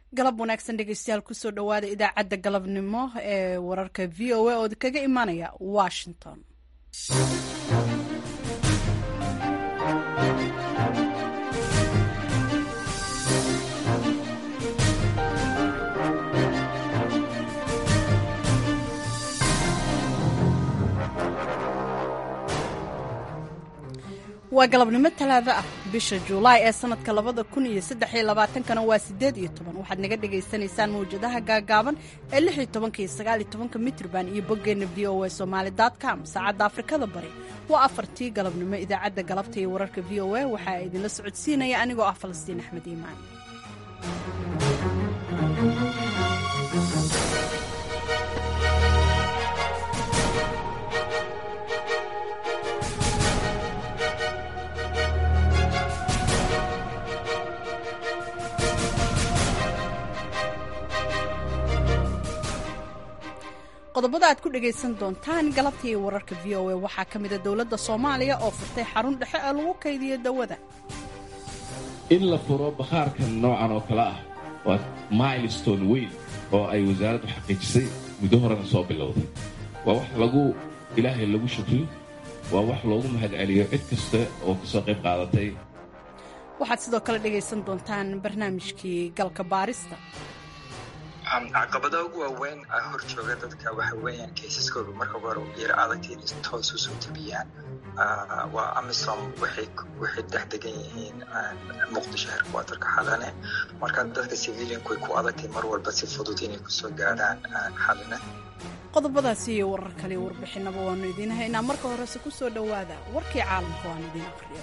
galab wanaagsan dhegeystayaal kusoo dhowaada idaacadda galabnimo ee wararka v o a oo kaga imaanaya washington waa galabnimo talaado ah bisha juulaay ee sanadka labada kun iyo saddex iyo labaatankana waa siddeed iyo toban waxaad naga dhagaysanaysaan mawjadaha gaagaaban ee lix iyo tobanka iyo sagaal iyo tobanka mitrban iyo boggeenna v o a somaali com saacadda afrikada bari waa afartii galabnimo idaacadda galabta iyo wararka v o a waxaa idinla socodsiinaya anigoo ah falastiin axmed iimaan qodobada aad ku dhagaysan doontaan galabtii wararka v o a waxaa ka mida dowladda soomaaliya oo furtay xarun dhexe ee lagu kaydiyo dawada in la furo bakhaarkan noocan oo kale ah waa milestone weyn oo ay wasaaraddu xaqiijisay muddo horena soo bilowday waa wax lagu ilaahay lagu shukriyo waa wax loogu mahadceliyo cid kasta oo kasoo qayb qaadatay waxaad sidoo kale dhagaysan doontaan barnaamijkii galka baarista caqabadaha ugu waaweyn hor jooga dadka waxa weeyaan kaysaskooda marka hore yar adagta in toos usoo tabiyaan waa amisom waxay dhex degan yihiin muqdisho herkwatarka xalane marka dadka civilianku way ku adagtay mar walba si fudud inay kusoo gaadhaan xalane qodobadaasi iyo warar kale warbixinaba waanu idiin haynaa marka horese ku soo dhowaada warkii caalamka waanu idiin aqriyo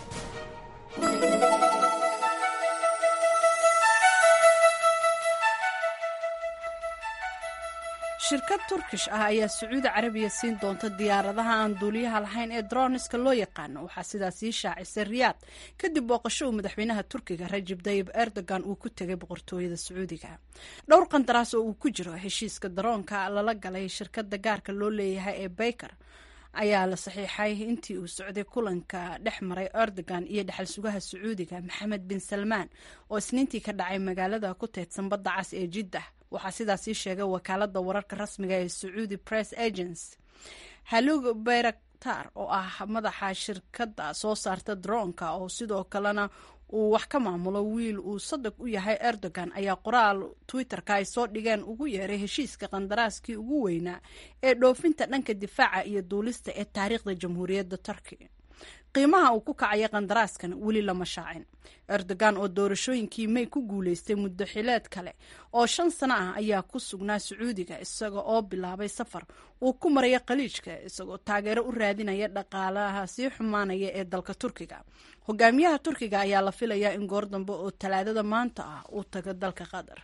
shirkad turkish ah ayaa sacuudi carabiya siin doonta diyaaradaha aan duuliyaha lahayn ee droniska loo yaqaano waxaa sidaas ii shaacisay riyaad kadib booqasho uu madaxweynaha turkiga rajib dayib erdogan uu ku tegay boqortooyada sacuudiga dhowr qandaraas oo uu ku jiro heshiiska daroonka lala galay shirkada gaarka loo leeyahay ee bayker ayaa la saxiixay intii uu socday kulanka dhex maray erdogan iyo dhexal sugaha sacuudiga maxamed bin salmaan oo isniintii ka dhacay magaalada ku teedsan badda cas ee jiddah waxaa sidaas ii sheegay wakaalada wararka rasmiga ee sacuudi press agency halug bayraktar oo ah madaxa shirkadda soo saarta droonka oo sidoo kalena uu wax ka maamulo wiil uu sadag u yahay erdogan ayaa qoraal twitterka ay soo dhigeen ugu yeeray heshiiska qandaraaskii ugu weynaa ee dhoofinta dhanka difaaca iyo duulista ee taariikhda jamhuuriyadda turkiya qiimaha uu ku kacaya qandaraaskan weli lama shaacin erdogan oo doorashooyinkii may ku guuleystay muddo xileed kale oo shan sano ah ayaa ku sugnaa sacuudiga isaga oo bilaabay safar uu ku maraya khaliijka isagoo taageero u raadinaya dhaqaalaha sii xumaanaya ee dalka turkiga hogaamiyaha turkiga ayaa la filayaa in goor dambe oo talaadada maanta ah uu tago dalka qatar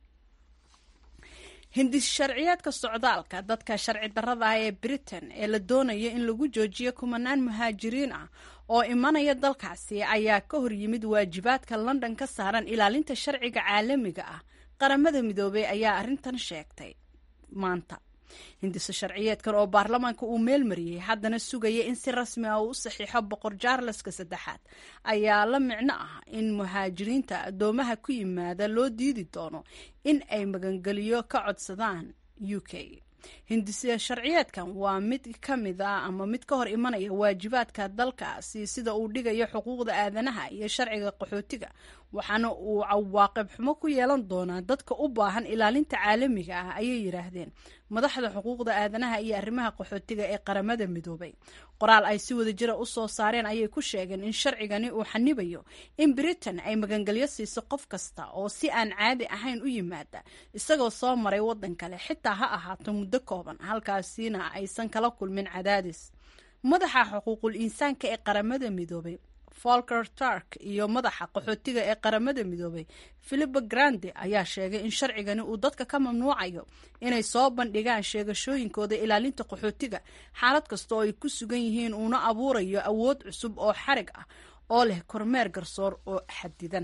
hindis sharciyaadka socdaalka dadka sharci darrada ah ee britain ee la doonayo in lagu joojiyo kumanaan muhaajiriin ah oo imanaya dalkaasi ayaa ka hor yimid waajibaadka london ka saaran ilaalinta sharciga caalamiga ah qaramada midoobey ayaa arrintan sheegtay maanta hindiso sharciyeedkan oo baarlamaanka uu meel mariyey haddana sugaya in si rasmi ah uu u saxiixo boqor jaarleska saddexaad ayaa la micno ah in muhaajiriinta addoomaha ku yimaada loo diidi doono in ay magangeliyo ka codsadaan u k hindise sharciyeedkan waa mid ka mid a ama mid ka hor imanaya waajibaadka dalkaasi sida uu dhigayo xuquuqda aadanaha iyo sharciga qaxootiga waxaana uu cawaaqib xumo ku yeelan doonaa dadka u baahan ilaalinta caalamiga ah ayay yidhaahdeen madaxda xuquuqda aadanaha iyo arrimaha qaxootiga ee qaramada midoobay qoraal ay si wada jira u soo saareen ayay ku sheegeen in sharcigani uu xanibayo in britain ay magangelyo siiso qof kasta oo si aan caadi ahayn u yimaada isagoo soo maray waddan kale xitaa ha ahaato muddo kooban halkaasina aysan kala kulmin cadaadis madaxa xuquuqul insaanka ee qaramada midoobay folker turk iyo madaxa qaxootiga ee qaramada midoobay philipa grande ayaa sheegay in sharcigani uu dadka ka mamnuucayo inay soo bandhigaan sheegashooyinkooda ilaalinta qaxootiga xaalad kasta oo ay ku sugan yihiin uuna abuurayo awood cusub oo xarig ah oo leh kormeer garsoor oo xadidan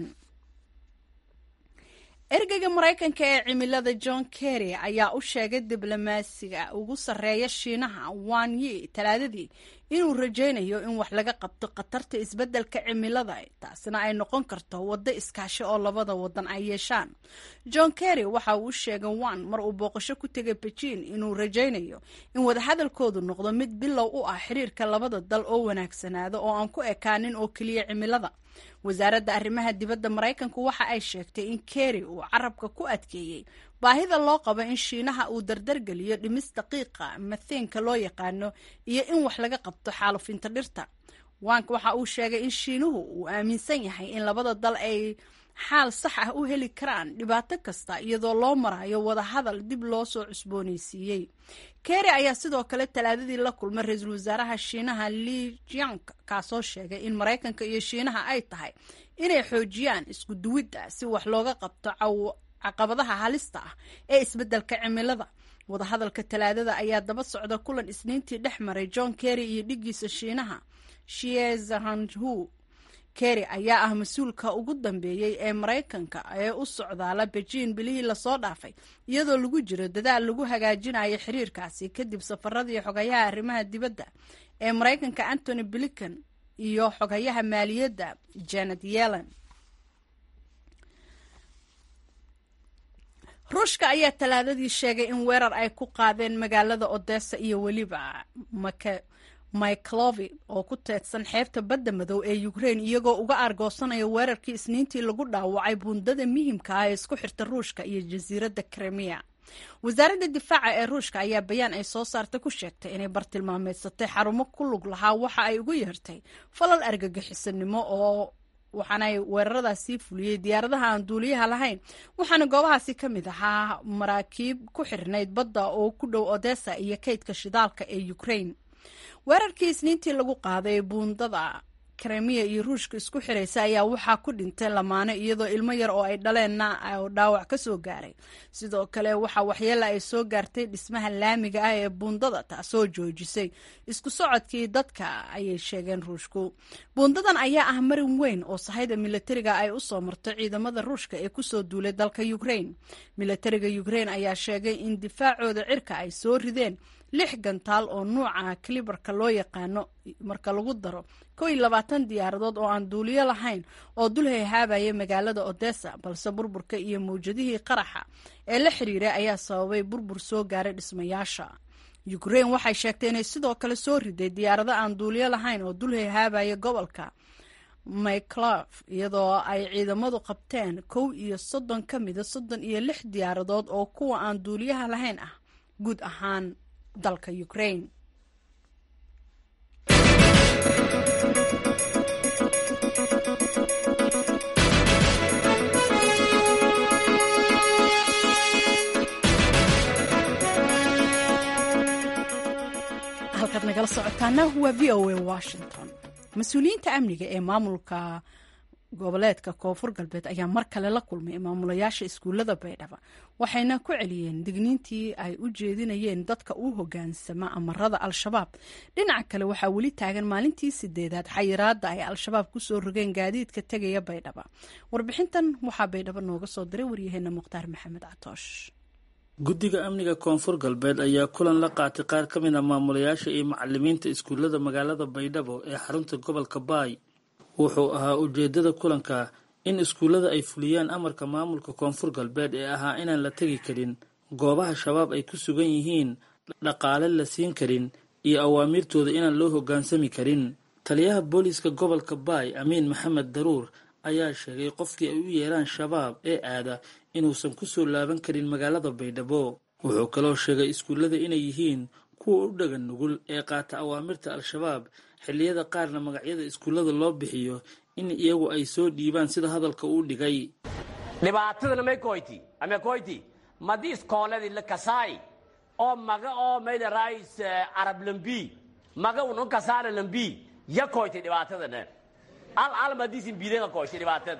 ergeyga maraykanka ee cimilada john kerry ayaa u sheegay diblomaasiga ugu sarreeya shiinaha wan yi talaadadii inuu rajaynayo in wax laga qabto khatarta isbeddelka cimilada taasina ay noqon karto waddo iskaashi oo labada wadan ay yeeshaan john kerry waxa uu sheegay wan mar uu booqasho ku tegay bejiin inuu rajaynayo in wadahadalkoodu noqdo mid bilow u ah xiriirka labada dal oo wanaagsanaado oo aan ku ekaanin oo keliya cimilada wasaaradda arrimaha dibadda maraykanku waxa ay sheegtay in kerry uu carabka ku adkeeyey baahida loo qabo in shiinaha uu dardargeliyo dhimis daqiiqa matheenka loo yaqaano iyo in wax laga qabto xaalufinta dhirta wank waxa uu sheegay in shiinuhu uu aaminsan yahay in labada dal ay xaal sax ah u heli karaan dhibaato kasta iyadoo loo marayo wadahadal dib loo soo cusboonaysiiyey kerry ayaa sidoo kale talaadadii la kulmay ra-iisul wasaaraha shiinaha li jiank kaasoo sheegay in maraykanka iyo shiinaha ay tahay inay xoojiyaan isku duwidda si wax looga qabto caqabadaha halista ah ee isbeddelka cimilada wadahadalka talaadada ayaa daba socda kulan isniintii dhex maray john kerry iyo dhigiisa shiinaha shiezahanhu kerry ayaa ah mas-uulka ugu dambeeyey ee maraykanka ee u socdaala bejiin bilihii lasoo dhaafay iyadoo lagu jiro dadaal lagu hagaajinayo xiriirkaasi kadib safaradii xogayaha arrimaha dibadda ee maraykanka antony blinken iyo xogayaha maaliyadda janet yellen ruushka ayaa talaadadii sheegay in weerar ay ku qaadeen magaalada odessa iyo weliba myclovi oo ku teedsan xeebta badda madow ee ukraine iyagoo uga aargoosanaya weerarkii isniintii lagu dhaawacay buundada muhimka ah ee isku xirta ruushka iyo jasiiradda kremiya wasaaradda difaaca ee ruushka ayaa bayaan ay soo saartay ku sheegtay inay bartilmaameedsatay xarumo ku lug lahaa waxa ay ugu yeertay falal argagixisanimo oo waxaanay weeraradaasii fuliyey diyaaradaha aan duuliyaha lahayn waxaana goobahaasi ka mid ahaa maraakiib ku xirnayd badda oo ku dhow odessa iyo kaydka shidaalka ee ukraine weerarkii isniintii lagu qaaday buundada kremiya iyo ruushka isku xiraysa ayaa waxaa ku dhintay lamaano iyadoo ilmo yar oo ay dhaleenna oo dhaawac ka soo gaaray sidoo kale waxaa waxyeela ay soo gaartay dhismaha laamiga ah ee buundada taasoo joojisay isku socodkii dadka ayay sheegeen ruushku buundadan ayaa ah marin weyn oo sahayda milatariga ay u soo marto ciidamada ruushka ee kusoo duulay dalka ukraine milatariga ukraine ayaa sheegay in difaacooda cirka ay soo rideen lix gantaal oo nuuca kalibarka loo yaqaano marka lagu daro kow iyo labaatan diyaaradood oo aan duuliyo lahayn oo dul hayhaabaya magaalada odessa balse burburka iyo mawjadihii qaraxa ee la xiriiray ayaa sababay burbur soo gaaray dhismayaasha ukraine waxay sheegtay inay sidoo kale soo riday diyaarado aan duuliyo lahayn oo dul hayhaabaya gobolka myclov iyadoo ay ciidamadu qabteen kow iyo soddon ka mida soddon iyo lix diyaaradood oo kuwa aan duuliyaha lahayn ah guud ahaan dalka ukraine halkaad nagala socotaana waa v o a washington mas-uuliyiinta amniga ee maamulka goboleedka koonfur galbeed ayaa mar kale la kulmay maamulayaasha iskuullada baydhaba waxayna ku celiyeen digniintii ay u jeedinayeen dadka u hogaansama amarada al-shabaab dhinaca kale waxaa weli taagan maalintii sideedaad xayiraada ay al-shabaab kusoo rogeen gaadiidka tegaya baydhaba warbixintan waxaa baydhabo nooga soo diray waryaheena mukhtaar maxamed catoosh guddiga amniga koonfur galbeed ayaa kulan la qaatay qaar ka mid a maamulayaasha iyo macalimiinta iskuullada magaalada baydhabo ee xarunta gobolka baay wuxuu ahaa ujeedada kulanka in iskuullada ay fuliyaan amarka maamulka koonfur galbeed ee ahaa inaan la tegi karin goobaha shabaab ay ku sugan yihiin dhaqaale la siin karin iyo awaamiirtooda inaan loo hoggaansami karin taliyaha booliiska gobolka baay amiin maxamed daruur ayaa sheegay qofkii ay u yeeraan shabaab ee aada inuusan ku soo laaban karin magaalada baydhabo wuxuu kaloo sheegay iskuullada inay yihiin kuwa u dhagan nugul ee qaata awaamirta al-shabaab xilliyada qaarna magacyada iskuullada loo bixiyo in iyagu ay soo dhiibaan sida hadalka uu dhigay dhibaatadana may koyti ama koyti madi iskooladii la kasaay oo maga oo mayda rais arab lambi maga unon kasaana lambi ya koyti dhibaatadana al al madiisin biidanga koyti dhibaatada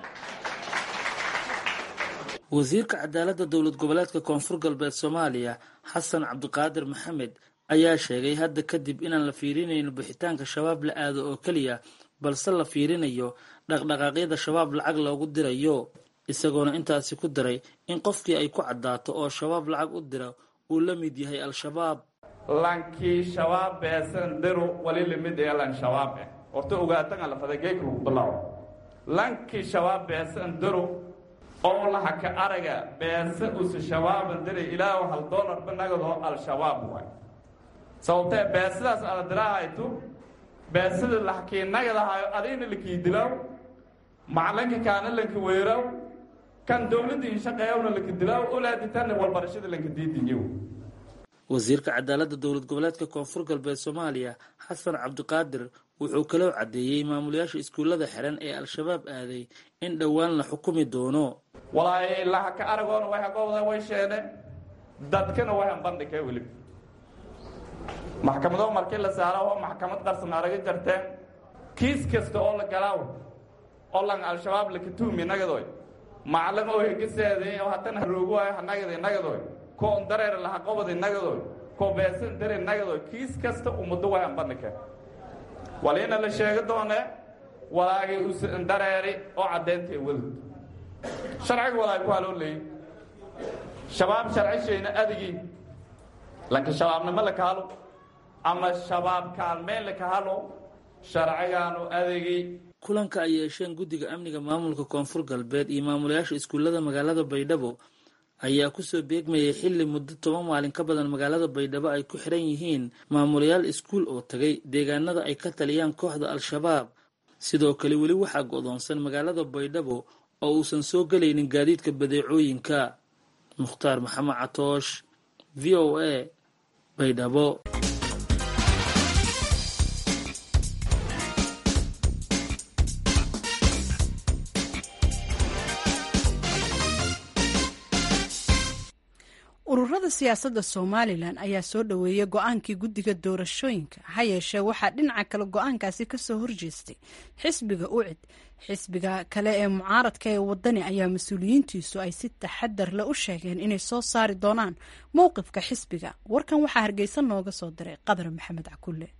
wasiirka cadaaladda dowlad goboleedka koonfur galbeed soomaaliya xasan cabdiqaadir maxamed ayaa sheegay hadda kadib inaan la fiirinayn bixitaanka shabaab la aado oo keliya balse la fiirinayo dhaqdhaqaaqyada shabaab lacag loogu dirayo isagoona intaasi ku daray in qofkii ay ku caddaato oo shabaab lacag u dira uu la mid yahay al-shabaab lankii shabaab beesan daro wali limid ee lan shabaab eh horta ogaatan alafada geek lagu bilaabo lankii shabaab beesan daro oo lahaka araga beesa usa shabaaban dare ilaahu hal doolarba nagadoo al-shabaab waay sababtee beesadaas ada dirahayto beesada lahakii nagadahayo adayna lakii dilaaw macalinka kaana lanka weeraaw kan dowladda inshaqeeyawna lanka dilaaw olaaditanna walbarashada lanka diidinyow wasiirka cadaaladda dowlad goboleedka koonfur galbeed soomaaliya xasan cabdiqaadir wuxuu kaloo caddeeyey maamulayaasha iskuullada xiran ee al-shabaab aaday in dhowaan la xukumi doono walaahi lahaka aragoona way hagowda way sheene dadkana way hanbandhigee weliba maxkamado markii la saaro oo maxkamad qarsan araga jarteen kiis kasta oo la galaaw oo lan al-shabaab laka tuumi nagadoy macalin oo hegeseeday oo haddana haroogu waayo hanagaday nagadoy koon dareer laha qobaday nagadoy koo beesan dareer nagadoy kiis kasta ummaddo way hanbandhigee waliina la sheegi doone walaagay usan dareeri oo caddeyntae wadud sharciga walaag waa loo leeyay shabaab sharcishayna adigii lanka shabaabnimo la kahalo ama shabaab kaalmeen la kahalo sharcigaanu adigii kulanka ay yeesheen guddiga amniga maamulka koonfur galbeed iyo maamulayaasha iskuullada magaalada baydhabo ayaa kusoo beegmayay xilli muddo toban maalin ka badan magaalada baydhabo ay ku xiran yihiin maamulayaal iskuul oo tagay deegaanada ay ka taliyaan kooxda al-shabaab sidoo kale weli waxaa go'doonsan magaalada baydhabo oo uusan soo gelaynin gaadiidka badeecooyinka mukhtaar maxamed catoosh v o a baydhabo ururada siyaasadda somalilan ayaa soo dhoweeyey go-aankii guddiga doorashooyinka ha yeeshee waxaa dhinaca kale go-aankaasi kasoo horjeestay xisbiga ucid xisbiga kale ee mucaaradka ee wadani ayaa mas-uuliyiintiisu ay si taxadar le u sheegeen inay soo saari doonaan mowqifka xisbiga warkan waxaa hargeysa nooga soo diray qadar maxamed cakulle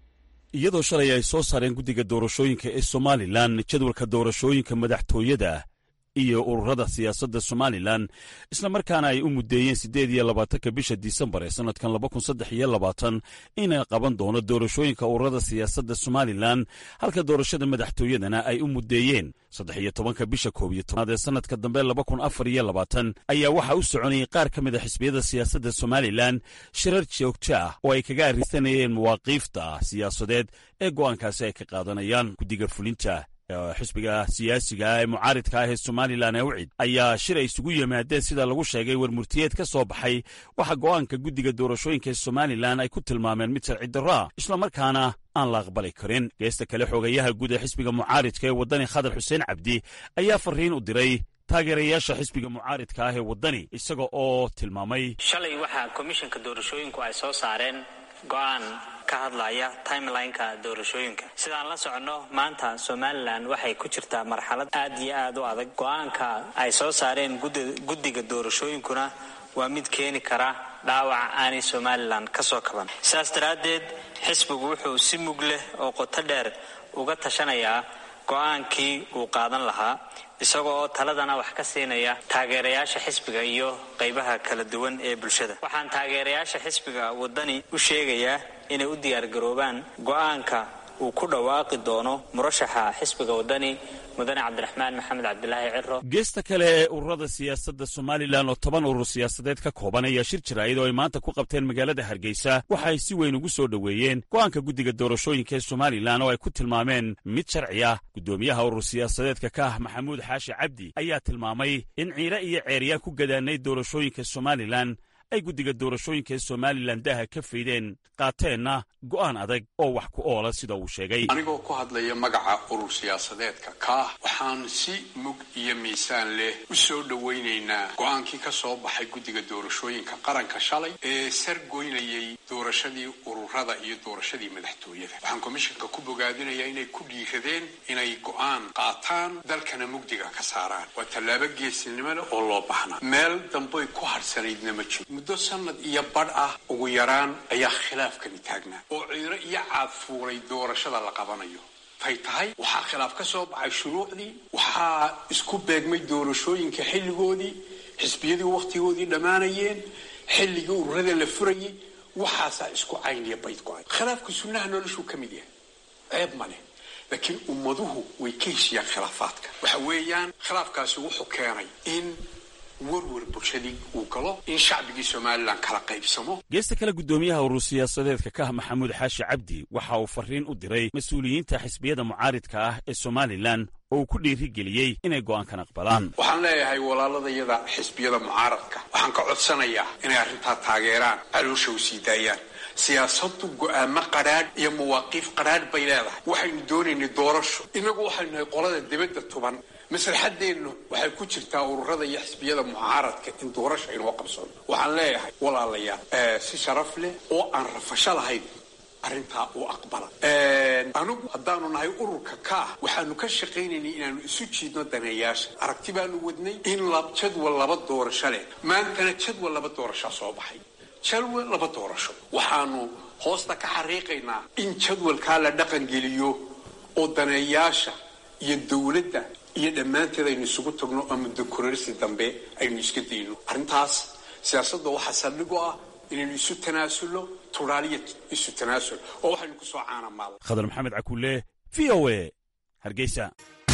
iyadoo shalay ay soo saareen guddiga doorashooyinka ee somalilan jadwalka doorashooyinka madaxtooyada iyo ururada siyaasadda somalilan isla markaana ay u muddeeyeen siddeed iyo labaatanka bisha disembar ee sannadkan laba kun saddex iyo labaatan inay qaban doono doorashooyinka ururada siyaasadda somalilan halka doorashada madaxtooyadana ay u muddeeyeen saddex iyo tobanka bisha koob iyo tobnaad ee sannadka dambe laba kun afar iyo labaatan ayaa waxaa u soconayay qaar ka mid a xisbiyada siyaasadda somalilan shirar joogto ah oo ay kaga arrisanayeen mawaaqiifta siyaasadeed ee go'aankaasi ay ka qaadanayaan guddiga fulinta xisbiga siyaasiga ee mucaaridka ah ee somalilan ee ucid ayaa shir ay isugu yimaadeen sida lagu sheegay warmurtiyeed ka soo baxay waxa go'aanka guddiga doorashooyinka ee somalilan ay ku tilmaameen mid sharci darro ah islamarkaana aan la aqbali karin geesta kale xoogayaha guud ee xisbiga mucaaridka ee waddani khadar xuseen cabdi ayaa fariin u diray taageerayaasha xisbiga mucaaridka ah ee waddani isaga oo tilmaamay shalay waxaa komishanka doorashooyinku ay soo saareen go-aan ka hadlaya timelineka doorashooyinka sidaan la soconno maanta somalilan waxay ku jirtaa marxalad aad iyo aad u adag go-aanka ay soo saareen guddiga doorashooyinkuna waa mid keeni kara dhaawac aanay somalilan ka soo kaban sidaas daraaddeed xisbigu wuxuu si mug leh oo qoto dheer uga tashanayaa go-aankii uu qaadan lahaa isagoo oo taladana wax ka siinaya taageerayaasha xisbiga iyo qaybaha kala duwan ee bulshada waxaan taageerayaasha xisbiga waddani u sheegayaa inay u diyaargaroobaan go-aanka uu ku dhawaaqi doono murashaxa xisbiga waddani mudane cabdiraxmaan maxamed cabdilaahi ciro geesta kale ee ururada siyaasadda somalilan oo toban urur siyaasadeed ka kooban ayaa shir jaraa'id oo ay maanta ku qabteen magaalada hargeysa waxa ay si weyn ugu soo dhoweeyeen go'aanka guddiga doorashooyinka ee somalilan oo ay ku tilmaameen mid sharci ah guddoomiyaha urur siyaasadeedka ka ah maxamuud xaashi cabdi ayaa tilmaamay in ciire iyo ceeryaan ku gadaanay doorashooyinka somalilan ay guddiga doorashooyinka ee somalilan daaha ka faydeen qaateenna go'aan adag oo wax ku oola sida uu sheegay anigoo ku hadlaya magaca urur siyaasadeedka kaah waxaan si mug iyo miisaan leh u soo dhowaynaynaa go'aankii ka soo baxay guddiga doorashooyinka qaranka shalay ee sargoynayay doorashadii ururada iyo doorashadii madaxtooyada waxaan komishanka ku bogaadinayaa inay ku dhiiradeen inay go'aan qaataan dalkana mugdiga ka saaraan waa tallaabo geesinimo leh oo loo baxnaa meel damboy ku harsanaydna ma jiro muddo sanad iyo badh ah ugu yaraan ayaa khilaafkani taagnaa oo ciiro iyo caad fuulay doorashada la qabanayo tay tahay waxaa khilaaf ka soo baxay shuruucdii waxaa isku beegmay doorashooyinka xilligoodii xisbiyadii wakhtigoodii dhammaanayeen xilligii ururada la furayay waxaasaa isku cayniya bayd go-ay khilaafka sunnaha noloshuu ka mid yahay ceeb ma leh laakiin ummaduhu way ka heshiyaan khilaafaadka waxa weeyaan khilaafkaasi wuxuu keenay in warwar bulshadii uu galo in shacbigii somalilan kala qaybsamo geesta kale guddoomiyaha urur siyaasadeedka ka ah maxamuud xaashi cabdi waxa uu farriin u diray mas-uuliyiinta xisbiyada mucaaridka ah ee somalilan oo uu ku dhiirigeliyey inay go'aankan aqbalaan waxaan leeyahay walaaladayada xisbiyada mucaaradka waxaan ka codsanayaa inay arrintaa taageeraan caloosha u sii daayaan siyaasaddu go'aamo qadhaadh iyo mawaaqiif qadhaadh bay leedahay waxaynu doonaynay doorasho innagu waxaynu nahay qolada dibadda tuban maslaxadeennu waxay ku jirtaa ururada iyo xisbiyada mucaaradka in doorasho aynoo qabsano waxaan leeyahay walaalayaal si sharaf leh oo aan rafasho lahayn arrintaa u aqbala anigu haddaanu nahay ururka kaah waxaanu ka shaqaynaynay inaanu isu jiidno daneeyaasha aragti baanu wadnay in jadwal laba doorasho leh maantana jadwal laba doorashaa soo baxay jadwal laba doorasho waxaanu hoosta ka xariiqaynaa in jadwalkaa la dhaqangeliyo oo daneeyaasha iyo dowladda iyo dhammaanteed aynu isugu tagno ama dokorarsi dambe aynu iska dayno arrintaas siyaasadda waxaa saldhigo ah inaynu isu tanaasulno turaaliya isu tanaasul oo waxaynu ku soo caanamaada khadar maxamed cakuule v o e hargeysa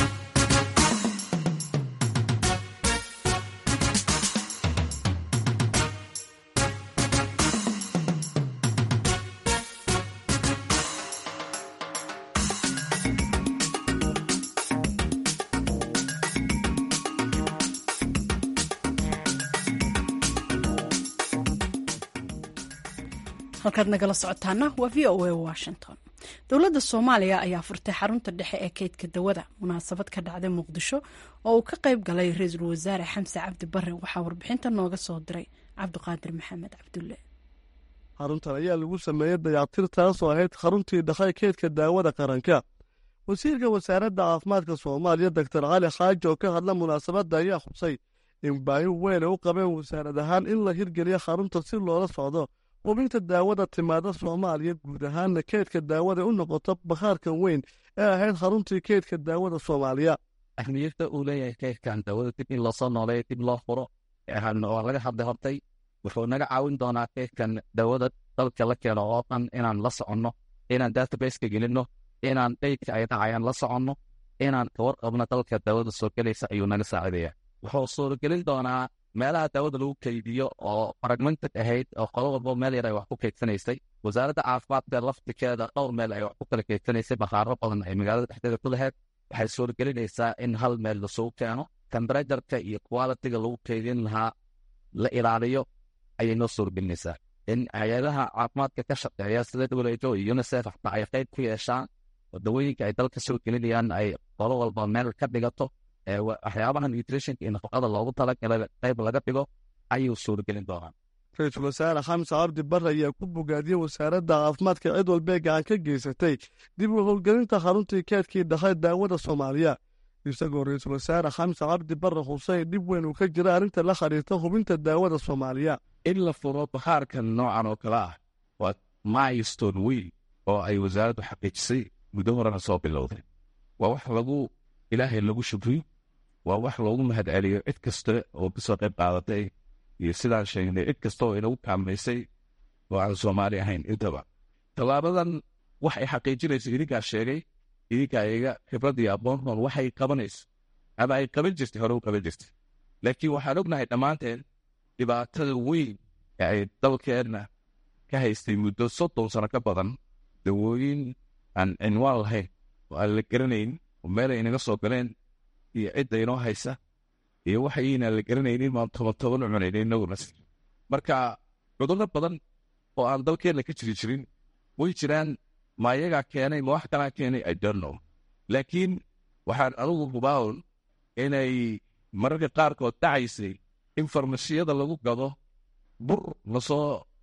halkaad nagala socotaana waa v o a washington dowladda soomaaliya ayaa furtay xarunta dhexe ee keydka dawada munaasabad ka dhacday muqdisho oo uu ka qayb galay ra-iisul wasaare xamse cabdi bare waxaa warbixinta nooga soo diray cabdiqaadir maxamed cabdulle xaruntan ayaa lagu sameeyey dayactir taasoo ahayd xaruntii dhaqay keydka daawada qaranka wasiirka wasaaradda caafimaadka soomaaliya doktor cali xaaji oo ka hadla munaasabadda ayaa xusay in baahi weyn ay u qabeen wasaarad ahaan in la hirgeliyo xarunta si loola socdo hubinta daawada timaada soomaaliya guud ahaanna keydka daawada u noqoto bakhaarkan weyn ee ahayd xaruntii keydka daawada soomaaliya ahmiyadda uu leeyahay keydkan daawada dib in loosoo nooleeyo dib loo furo waa laga hadlay hortay wuxuu naga caawin doonaa keydkan daawada dalka la keeno oo dhan inaan la soconno inaan databaseka gelinno inaan daydka ay dhacayaan la soconno inaan kawarqabno dalka daawada soo gelaysa ayuu naga saacidaya wuxuu suuragelin doonaa meelaha daawada lagu keydiyo oo fragmented ahayd oo qolo walbo meel yar ay wax ku keydsanaysay wasaaradda caafimaadka laftikeeda dhowr meel ay wax ku kala keydsanaysay bakhaaro badan ay magaalada dhexdeeda ku lahayd waxay suuragelinaysaa in hal meel lasugu keeno temberajarka iyo qualitiga lagu keydin lahaa la ilaaliyo ayay noo suuragelinaysaa in hay-adaha caafimaadka ka shaqeeya sida who iyo unisef xataa ay qayb ku yeeshaan wadawooyinka ay dalka soo gelinayaan ay qolo walba meel ka dhigato waxyaabaha nutritionka iyo nafaqada loogu talagalay qayb laga dhigo ayuu suuragelin doonaa ra-iisul wasaare xamse cabdi bare ayaa ku bogaadiyey wasaaradda caafimaadka cid walbee gacan ka geysatay dib u howlgelinta xaruntii keedkii dhaqay daawada soomaaliya isagoo ra-iisul wasaare xamse cabdi bare xuseyn dhib weyn uu ka jira arrinta la xiriirta hubinta daawada soomaaliya in la furo bakhaarkan noocan oo kale ah waa milestone weyn oo ay wasaaraddu xaqiijisay muddo horena soo bilowday waa wax lagu ilaahay lagu shukriyo waa wax loogu mahad celiyo cid kasta oo kasoo qayb qaadatay iyo sidaan sheegnay cid kasta oo inagu kaamaysay oo aan soomaali ahayn intaba tallaabadan wax ay xaqiijinayso idinkaa sheegay idinkaa iga khibrad iyo aqoontoon waxay qabanayso ama ay qaban jirtay hore u qaban jirtay laakiin waxaan ognahay dhammaanteen dhibaatada weyn ee ay dalkeenna ka haystay muddo soddon sano ka badan dawooyin aan cinwaan lahayn oo aan la garanayn oo meel ay naga soo galeen iyo cidda inoo haysa iyo waxaynaan la garanaynin maan toban toban u cunaynin inaguna marka cudurro badan oo aan dalkeenna ka jiri jirin way jiraan ma iyagaa keenay ma wax kalaa keenay i don't know laakiin waxaan anugu hubaawn inay mararka qaarkood dhacaysay in farmashiyada lagu gado bur lasoo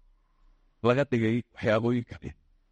laga dhigay waxyaabooyin kale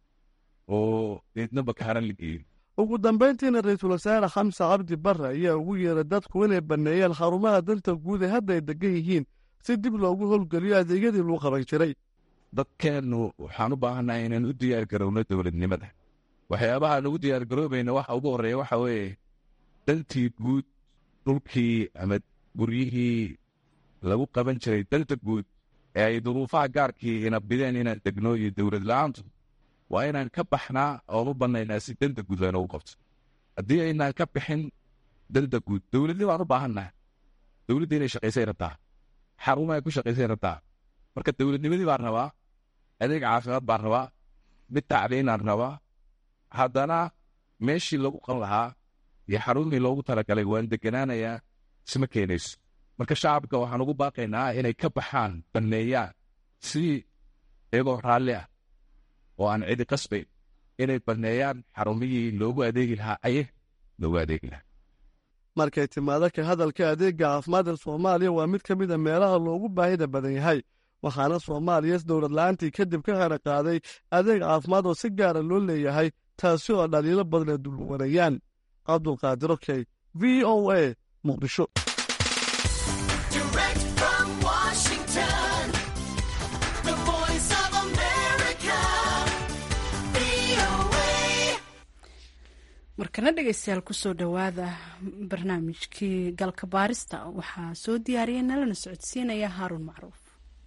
oo deedna bakaaran la geeyo ugu dambayntiina ra-iisul wasaare xamse cabdi bare ayaa ugu yeeray dadku inay banneeyeen xarumaha danta guud ee hadda ay degan yihiin si dib loogu howlgeliyo adeegyadii lagu qaban jiray dadkeennu waxaan u baahannahay inaan u diyaar garowno dowladnimada waxyaabahaan ugu diyaar garoobayna waxa ugu horreeya waxa weeye dantii guud dhulkii ama guryihii lagu qaban jiray danta guud ee ay duruufaha gaarkii ina bideen inaan degno iyo dowlad la-aantu waa inaan ka baxnaa oon u bannaynaa si danta guud layna u qabto haddii aynaan ka bixin danta guud dowladnii baan u baahannaha dowladda inay shaqaysay rabtaa xaruma ay ku shaqaysay rabtaa marka dowladnimadii baan rabaa adeeg caafimaad baan rabaa mid tacliinaan rabaa haddana meeshii lagu qan lahaa iyo xarumii loogu talagalay waan deganaanayaa isma keenayso marka shacabka waxaan ugu baaqaynaa inay ka baxaan banneeyaan si iyagoo raalli ah oo aan cidi qasbayn inay banneeyaan xarumihii loogu adeegi lahaa aye loogu adeegi lahaa markay timaado ka hadalka adeegga caafimaadka soomaaliya waa mid ka mid a meelaha loogu baahida badan yahay waxaana soomaaliya dowlad la-aantii kadib ka hera qaaday adeeg caafimaad oo si gaara loo leeyahay taasi oo dhaliilo badan ay dulwanayaan cabdulqaadir okey v o a muqdisho markana dhegeystayaal kusoo dhowaada barnaamijkii galka baarista waxaa soo diyaariyay nalana socodsiinaya haaruun macruuf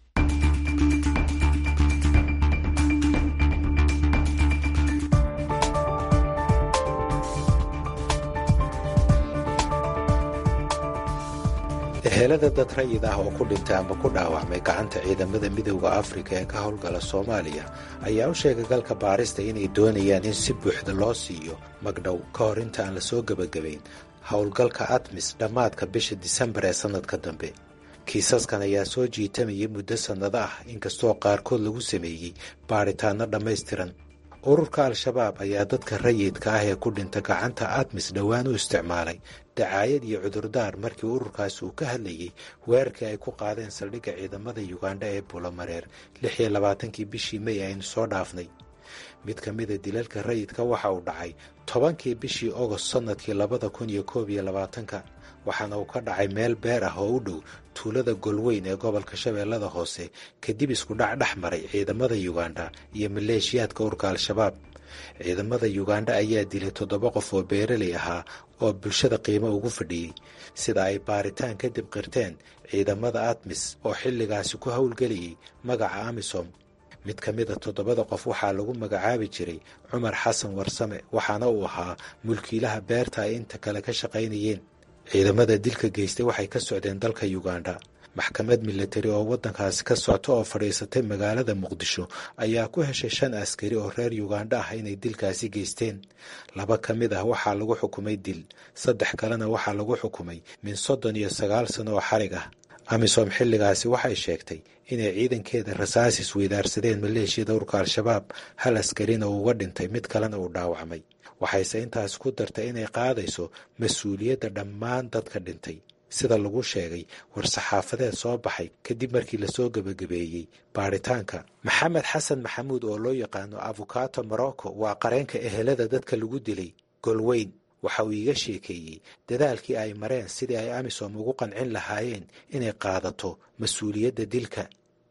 ehelada dad rayid ah oo ku dhintay ama ku dhaawacmay gacanta ciidamada midowda afrika ee ka howlgala soomaaliya ayaa u sheegay galka baarista inay doonayaan in si buuxda loo siiyo magdhow ka hor inta aan la soo gebagabayn howlgalka admis dhammaadka bisha disembar ee sannadka dambe kiisaskan ayaa soo jiitamayay muddo sannado ah inkastoo qaarkood lagu sameeyey baadhitaanno dhammaystiran ururka al-shabaab ayaa dadka rayidka ah ee ku dhinta gacanta admis dhowaan u isticmaalay dacaayad iyo cudurdaar markii ururkaasi uu ka hadlayey weerarkii ay ku qaadeen saldhigga ciidamada yugandha ee bulomareer lix iyo labaatankii bishii may aynu soo dhaafnay mid ka mida dilalka rayidka waxa uu dhacay tobankii bishii ogost sannadkii labada kun iyo koob iyo labaatanka waxaana uu ka dhacay meel beer ah oo u dhow tuulada golweyn ee gobolka shabeellada hoose kadib isku dhac dhex maray ciidamada yugandha iyo maleeshiyaadka ururka al-shabaab ciidamada yugandha ayaa dilay toddoba qof oo beeraley ahaa oo bulshada qiimo ugu fadhiyey sida ay baaritaan kadib qirteen ciidamada admis oo xilligaasi ku howlgelayay magaca amisom mid ka mida toddobada qof waxaa lagu magacaabi jiray cumar xasan warsame waxaana uu ahaa mulkiilaha beerta ay inta kale ka shaqaynayeen ciidamada dilka geystay waxay ka socdeen dalka yugandha maxkamad milatari oo waddankaasi ka socta oo fadhiisatay magaalada muqdisho ayaa ku heshay shan askari oo reer yugandha ah inay dilkaasi geysteen laba ka mid ah waxaa lagu xukumay dil saddex kalena waxaa lagu xukumay min soddon iyo sagaal sano oo xarig ah amisom xilligaasi waxay sheegtay inay ciidankeeda rasaasis weydaarsadeen maleeshiyada urka al-shabaab hal askarina uu uga dhintay mid kalena uu dhaawacmay waxayse intaas ku dartay inay qaadayso mas-uuliyadda dhammaan dadka dhintay sida lagu sheegay war-saxaafadeed soo baxay kadib markii lasoo gebagabeeyey baaritaanka maxamed xasan maxamuud oo loo yaqaano afukato morocco waa qareenka ehelada dadka lagu dilay golweyn waxa uu iiga sheekeeyey dadaalkii ay mareen sidii ay amisom ugu qancin lahaayeen inay qaadato mas-uuliyadda dilka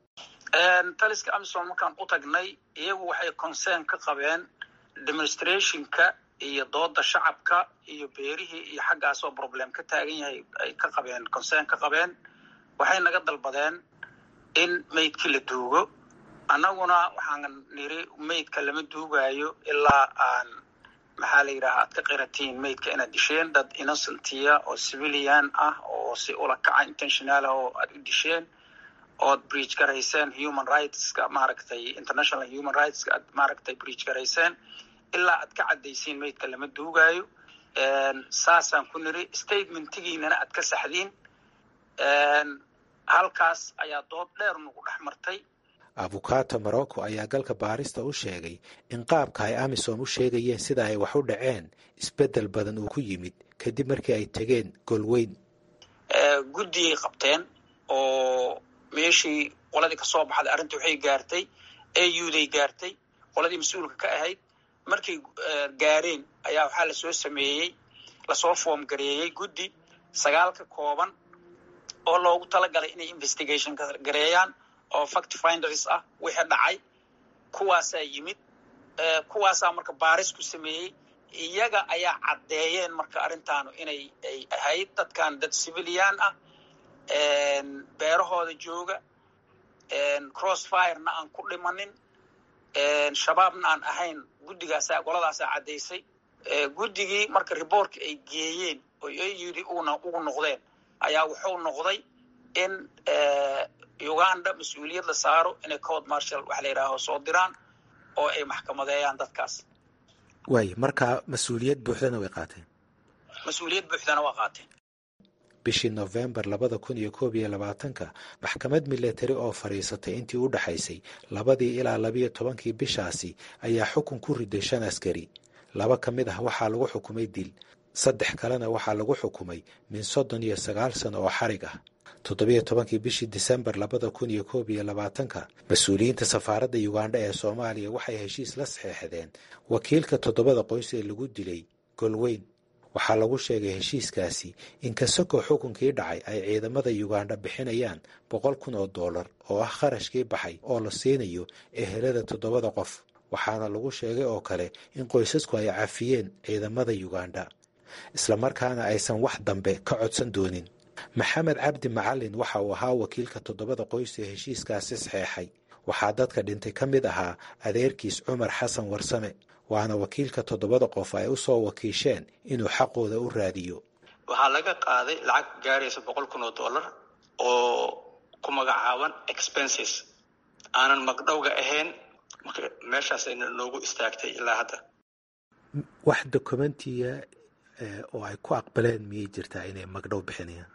taliska amisom markaan u tagnay iyagu waxay concern ka qabeen demonstrationka iyo dooda shacabka iyo beerihii iyo xaggaasoo problem ka taagan yahay ay ka qabeen concern ka qabeen waxay naga dalbadeen in maydkii la duugo annaguna waxaan niri maydka lama duugaayo ilaa aan maxaa la yidhaha aad ka qiratiin maydka inaad disheen dad innocentiya oo civilian ah oo si ula kaca intentionalah oo aad u disheen ood breach garayseen human rightska maaragtay international human rightska aad maaragtay breach garayseen ilaa aad ka caddaysiin maydka lama duugaayo saasaan ku niri statementigiinana aad ka saxdiin halkaas ayaa dood dheer nagu dhex martay afukato morocco ayaa galka baarista u sheegay in qaabka ay amisom u sheegayeen sida ay wax u dhaceen isbeddel badan uu ku yimid kadib markii ay tegeen golweyn guddiyay qabteen oo meeshii qoladii kasoo baxday arrinta waxay gaartay auday gaartay qoladii mas-uulka ka ahayd markay gaareen ayaa waxaa lasoo sameeyey lasoo foom gareeyey guddi sagaal ka kooban oo loogu talagalay inay investigation gareeyaan oo fact finders ah wixii dhacay kuwaasaa yimid kuwaasaa marka baaris ku sameeyey iyaga ayaa caddeeyeen marka arrintaanu inay ay ahayd dadkan dad civilian ah beerahooda jooga crossfirena aan ku dhimanin shabaabna aan ahayn guddigaasa qoladaasaa caddaysay guddigii marka riboortka ay geeyeen oo ay yidhi una ugu noqdeen ayaa wuxuu noqday in uganda mas-uuliyad la saaro inay code marshal wax la yidhaaho soo diraan oo ay maxkamadeeyaan dadkaas waay markaa mas-uuliyad buuxdana way qaateen mas-uuliyad buuxdana waa qaateen bishii nofembar labada kun iyo koob iyo labaatanka maxkamad milatari oo fadhiisatay intii u dhaxaysay labadii ilaa labiyo tobankii bishaasi ayaa xukun ku riday shan askari laba ka mid ah waxaa lagu xukumay dil saddex kalena waxaa lagu xukumay min soddon iyo sagaal sano oo xarig ah toddobiyo tobankii bishii disembar labada kun iyo koob iyo labaatanka mas-uuliyiinta safaaradda ugandha ee soomaaliya waxay heshiis la saxeexdeen wakiilka toddobada qoys ee lagu dilay golweyn waxaa lagu sheegay heshiiskaasi in kasakoo xukunkii dhacay ay ciidamada ugandha bixinayaan boqol kun oo dollar oo ah kharashkii baxay oo la siinayo ehelada toddobada qof waxaana lagu sheegay oo kale in qoysasku ay cafiyeen ciidamada ugandha islamarkaana aysan wax dambe ka codsan doonin maxamed cabdi macalin waxa uu ahaa wakiilka toddobada qoys ee heshiiskaasi saxeexay waxaa dadka dhintay ka mid ahaa adeerkiis cumar xasan warsame waana wakiilka toddobada qof ay u soo wakiisheen inuu xaqooda u raadiyo waxaa laga qaaday lacag gaaraysa boqol kun oo dollar oo ku magacaaban expenses aanan magdhowga ahayn meeshaas ayna noogu istaagtay ilaa hadda wax dokumentiya oo ay ku aqbaleen miyay jirtaa inay magdhow bixinayaan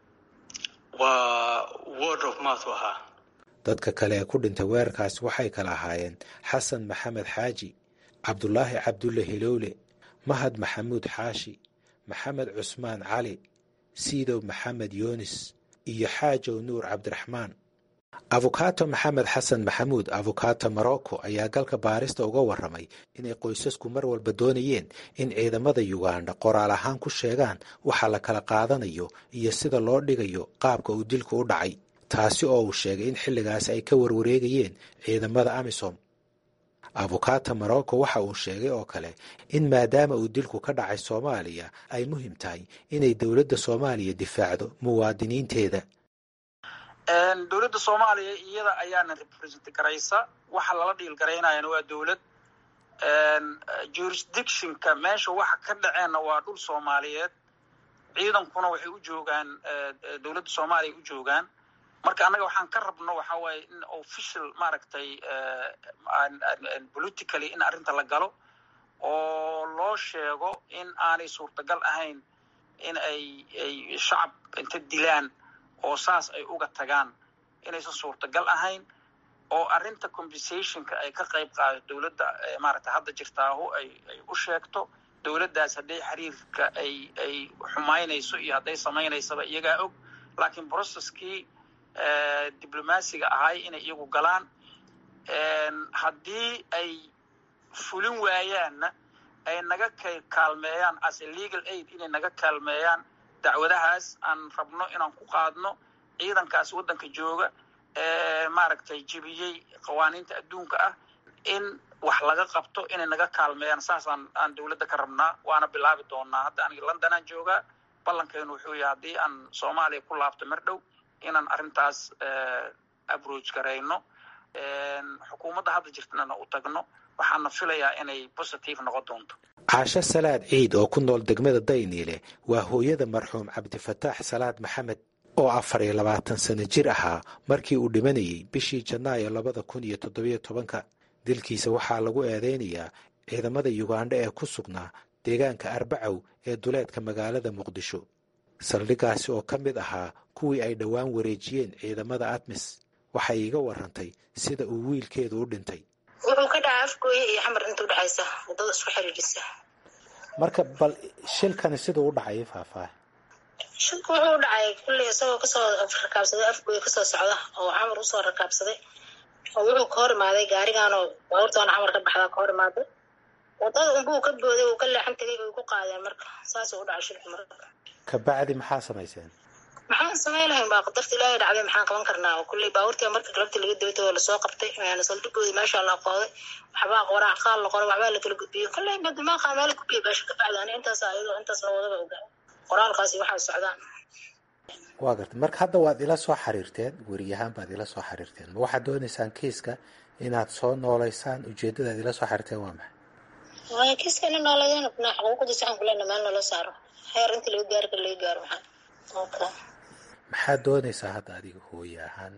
waa word of mouth ahaa dadka kale ee ku dhintay weerarkaasi waxay kala ahaayeen xasan maxamed xaaji cabdulaahi cabdulle hilowle mahad maxamuud xaashi maxamed cusmaan cali siidow maxamed yoonis iyo xaajow nuur cabdiraxmaan abukato maxamed xasan maxamuud abukato morocco ayaa galka baarista uga warramay inay qoysasku mar walba doonayeen in ciidamada ugandha qoraal ahaan ku sheegaan waxa la kala qaadanayo iyo sida loo dhigayo qaabka uu dilku u dhacay taasi oo uu sheegay in xilligaas ay ka warwareegayeen ciidamada amisom abukato morocco waxa uu sheegay oo kale in maadaama uu dilku ka dhacay soomaaliya ay muhiim tahay inay dowladda soomaaliya difaacdo muwaadiniinteeda dowladda soomaaliya iyada ayaana represent garaysa waxa lala dhiil garaynayana waa dowlad jurisdictionka meesha waxa ka dhaceenna waa dhul soomaaliyeed ciidankuna waxay u joogaan dowladda soomaaliya u joogaan marka annaga waxaan ka rabno waxa waaye in official maaragtay politically in arrinta la galo oo loo sheego in aanay suurtagal ahayn in ay ay shacab inta dilaan oo saas ay uga tagaan inaysan suurtagal ahayn oo arrinta compensationka ay ka qayb qaado dowladda maaragtay hadda jirtaahu ay ay u sheegto dowladdaas hadday xiriirka ay ay xumaynayso iyo hadday samaynaysaba iyagaa og laakiin processkii diblomaasiga ahay inay iyagu galaan haddii ay fulin waayaanna ay naga kaalmeeyaan as a legal aid inay naga kaalmeeyaan dacwadahaas aan rabno inaan ku qaadno ciidankaas waddanka jooga ee maaragtay jebiyey qawaaniinta adduunka ah in wax laga qabto inay naga kaalmeeyaan saasaan aan dowladda ka rabnaa waana bilaabi doonaa hadda aniga londonaan joogaa ballankeenu wuxuu yahay haddii aan soomaaliya ku laabto mar dhow inaan arrintaas abroach garayno xukuumadda hadda jirtana u tagno waxaana filayaa inay positive noqon doonto caasho salaad ciid oo ku nool degmada dayniile waa hooyada marxuum cabdifataax salaad maxamed oo afar iyo labaatan sano jir ahaa markii uu dhimanayay bishii janaayo labada kun iyo toddobiyo tobanka dilkiisa waxaa lagu eedeynayaa ciidamada yugandha ee ku sugnaa deegaanka arbacow ee duleedka magaalada muqdisho saldhiggaasi oo ka mid ahaa kuwii ay dhowaan wareejiyeen ciidamada admis waxay iiga warantay sida uu wiilkeedu u dhintay wuxuu ka dhacay afgooye iyo xamar inta udhexaysa wadada isku xiriirisa marka bal shilkani siduu u dhacay faahfaah shilku wuxuu u dhacay kulley isagoo kasoo rakaabsaday afgooye kasoo socda oo xamar usoo rakaabsaday oo wuxuu ka hor imaaday gaarigaanoo baabuurtaana xamar ka baxdaa ka hor imaaday wadada unbuu ka booday uu ka leexan tegay ay ku qaadeen marka saasuu u dhacay shilku marka kabacdi maxaa samayseen maxaan samayn lahayn baa qadarta ilaahay dhacday maxaan qaban karnaa kulley baabuurtii marka galabtii laga daba tago lasoo qabtay saldhigoodii meesha la qooday waxbaa qoraa qaal la qoray waxbaa la kala gudbiyey kulley badimaaqa meel gudbiyey beesha ka bacdi ani intaas ayadoo intaas la wadaba ogaa qoraalkaasi waxaa socdaan waa garta marka hadda waad ila soo xiriirteen weriyahaan baad ila soo xiriirteen ma waxaad doonaysaan kiiska inaad soo noolaysaan ujeeddadaad ila soo xiriirteen waa maxay waaya kiiska ina nooladeen na xuquuqdiisa waxaan kulena meel nala saaro heer inta laga gaari kara laga gaaro maxaa okay maxaad doonaysaa hadda adiga hooye ahaan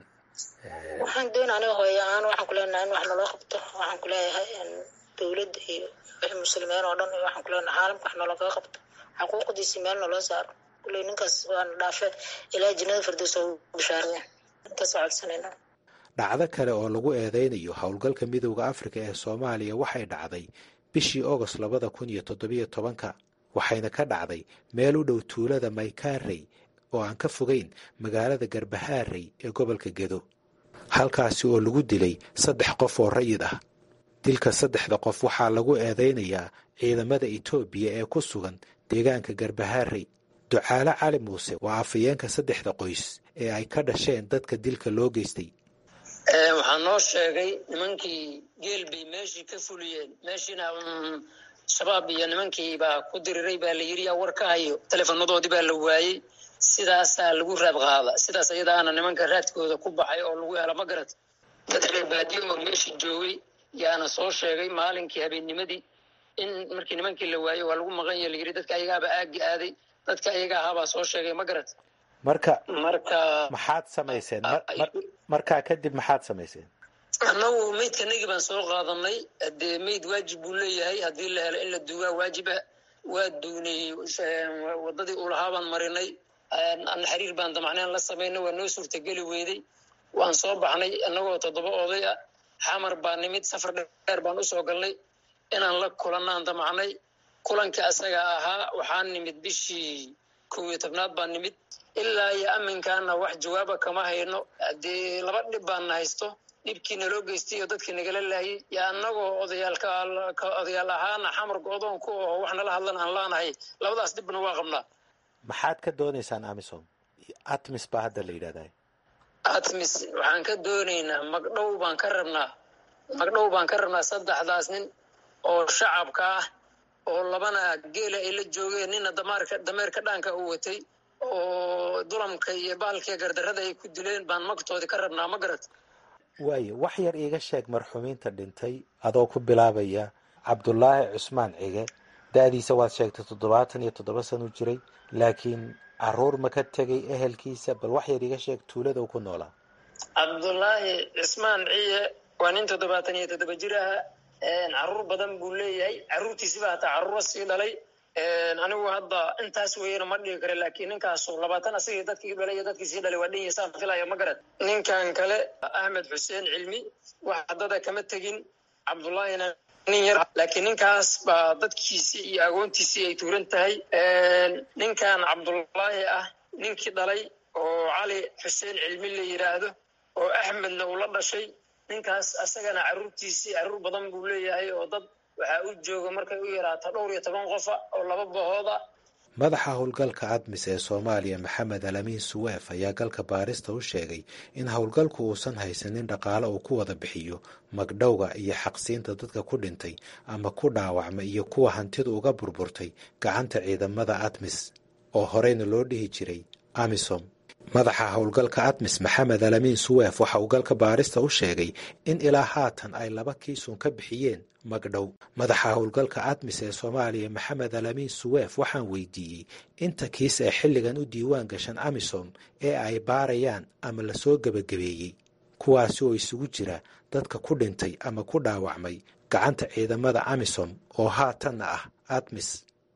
waxaan doona aniga hooyo ahaan waxaan kuleenahay in wax naloo qabto waxaan kuleeyahay dowladda iyo wixii muslimiin oo dhan waxaan kuleenahay caalamka wax naloogaga qabto xuquuqdiisi meel naloo saaro kulley ninkaas waana dhaafe ilaa jannada firdaws oo bishaaraya intaasoo codsanayna dhacdo kale oo lagu eedeynayo howlgalka midowda afrika ee soomaaliya waxay dhacday bishii ogost labada kun iyo toddobiyo tobanka waxayna ka dhacday meel u dhow tuulada maykaarey oo aan ka fogeyn magaalada garbahaarey ee gobolka gedo halkaasi oo lagu dilay saddex qof oo rayid ah dilka saddexda qof waxaa lagu eedeynayaa ciidamada etoobiya ee ku sugan deegaanka garbahaarey ducaale cali muuse waa afayeenka saddexda qoys ee ay ka dhasheen dadka dilka loo geystay waxaa noo sheegay nimankii geel bay meeshii ka fuliyeen meeshiina shabaab iyo nimankii baa ku diriray baa la yiri yaa war ka hayo teleefanadoodii baa la waayey sidaasaa lagu raad qaada sidaas ayadaana nimanka raadkooda ku baxay oo lagu hela ma garat dad reer baadiyo oo meeshii joogay yaana soo sheegay maalinkii habeennimadii in markii nimankii la waayey waa lagu maqan ya layiri dadka ayagaaba aagi aaday dadka ayaga ahaabaa soo sheegay ma garat marka marka maxaad samayseen markaa kadib maxaad samayseen annagu meydkanagii baan soo qaadanay dee meyd waajib buu leeyahay haddii la helo in la duugaa waajiba waa duunay wadadii ulahaa baan marinay xiriir baan damacneen la samaynay waa noo suurtageli weyday waan soo baxnay annagoo toddoba oday ah xamar baa nimid safar dheer baan usoo galnay inaan la kulanaan damacnay kulankii asaga ahaa waxaan nimid bishii kow iyo tobnaad baan nimid ilaa iyo aminkaana wax jawaaba kama hayno dee laba dhib baana haysto dhibkii naloo geystay iyo dadkii nagala laayay yo annagoo odayaalka odayaal ahaana xamarka odoonku oo wax nala hadlan aan laanahay labadaas dhibna waa qabnaa maxaad ka doonaysaan amisom atmis baa hadda la yidhahdaa atmis waxaan ka doonaynaa magdhow baan ka rabnaa magdhow baan ka rabnaa saddexdaas nin oo shacabka ah oo labana geela ay la joogeen nina damaarka dameerka dhaanka u watay oo dulamka iyo baalkiiyo gardarrada ay ku dileen baan magtoodi ka rabnaa ma garat waayo wax yar iiga sheeg marxumiinta dhintay adoo ku bilaabaya cabdulaahi cusmaan cige da-diisa waad sheegtay toddobaatan iyo toddoba san u jiray laakiin caruur ma ka tegay ehelkiisa bal wax yar iiga sheeg tuulada uu ku noolaa cabdulaahi cismaan ciye waa nin toddobaatan iyo toddoba jir aha caruur badan buu leeyahay caruurtiisiba hataa caruuro sii dhalay anigu hadda intaas weyana ma dhigi kara laakiin ninkaasu labaatan asagii dadkii dhalay iyo dadkii sii dhalay waa dhan yasaan filaya ma garad ninkan kale axmed xuseen cilmi wax haddada kama tegin cabdullaahina nin yar laakiin ninkaas baa dadkiisii iyo agoontiisii ay tuuran tahay ninkan cabdullaahi ah ninkii dhalay oo cali xuseen cilmi la yidhaahdo oo axmedna uu la dhashay ninkaas asagana caruurtiisii caruur badan buu leeyahay oo dad waxaa u jooga markay u yaraato dhowr iyo toban qofa oo laba bahooda madaxa howlgalka admis ee soomaaliya maxamed alamiin suweef ayaa galka baarista u sheegay in howlgalku uusan haysanin dhaqaale uu ku wada bixiyo magdhowga iyo xaqsiinta dadka ku dhintay ama ku dhaawacma iyo kuwa hantidu uga burburtay gacanta ciidamada admis oo horeyna loo dhihi jiray amisom madaxa howlgalka admis maxamed alamiin suweef waxa uu galka baarista u sheegay in ilaa haatan ay laba kiisun ka bixiyeen magdhow madaxa howlgalka admis ee soomaaliya maxamed alamiin suweef waxaan weydiiyey inta kiis ee xilligan u diiwaan gashan amisom ee ay baarayaan ama lasoo gebagabeeyey kuwaasi oo isugu jira dadka ku dhintay ama ku dhaawacmay gacanta ciidamada amisom oo haatanna ah admis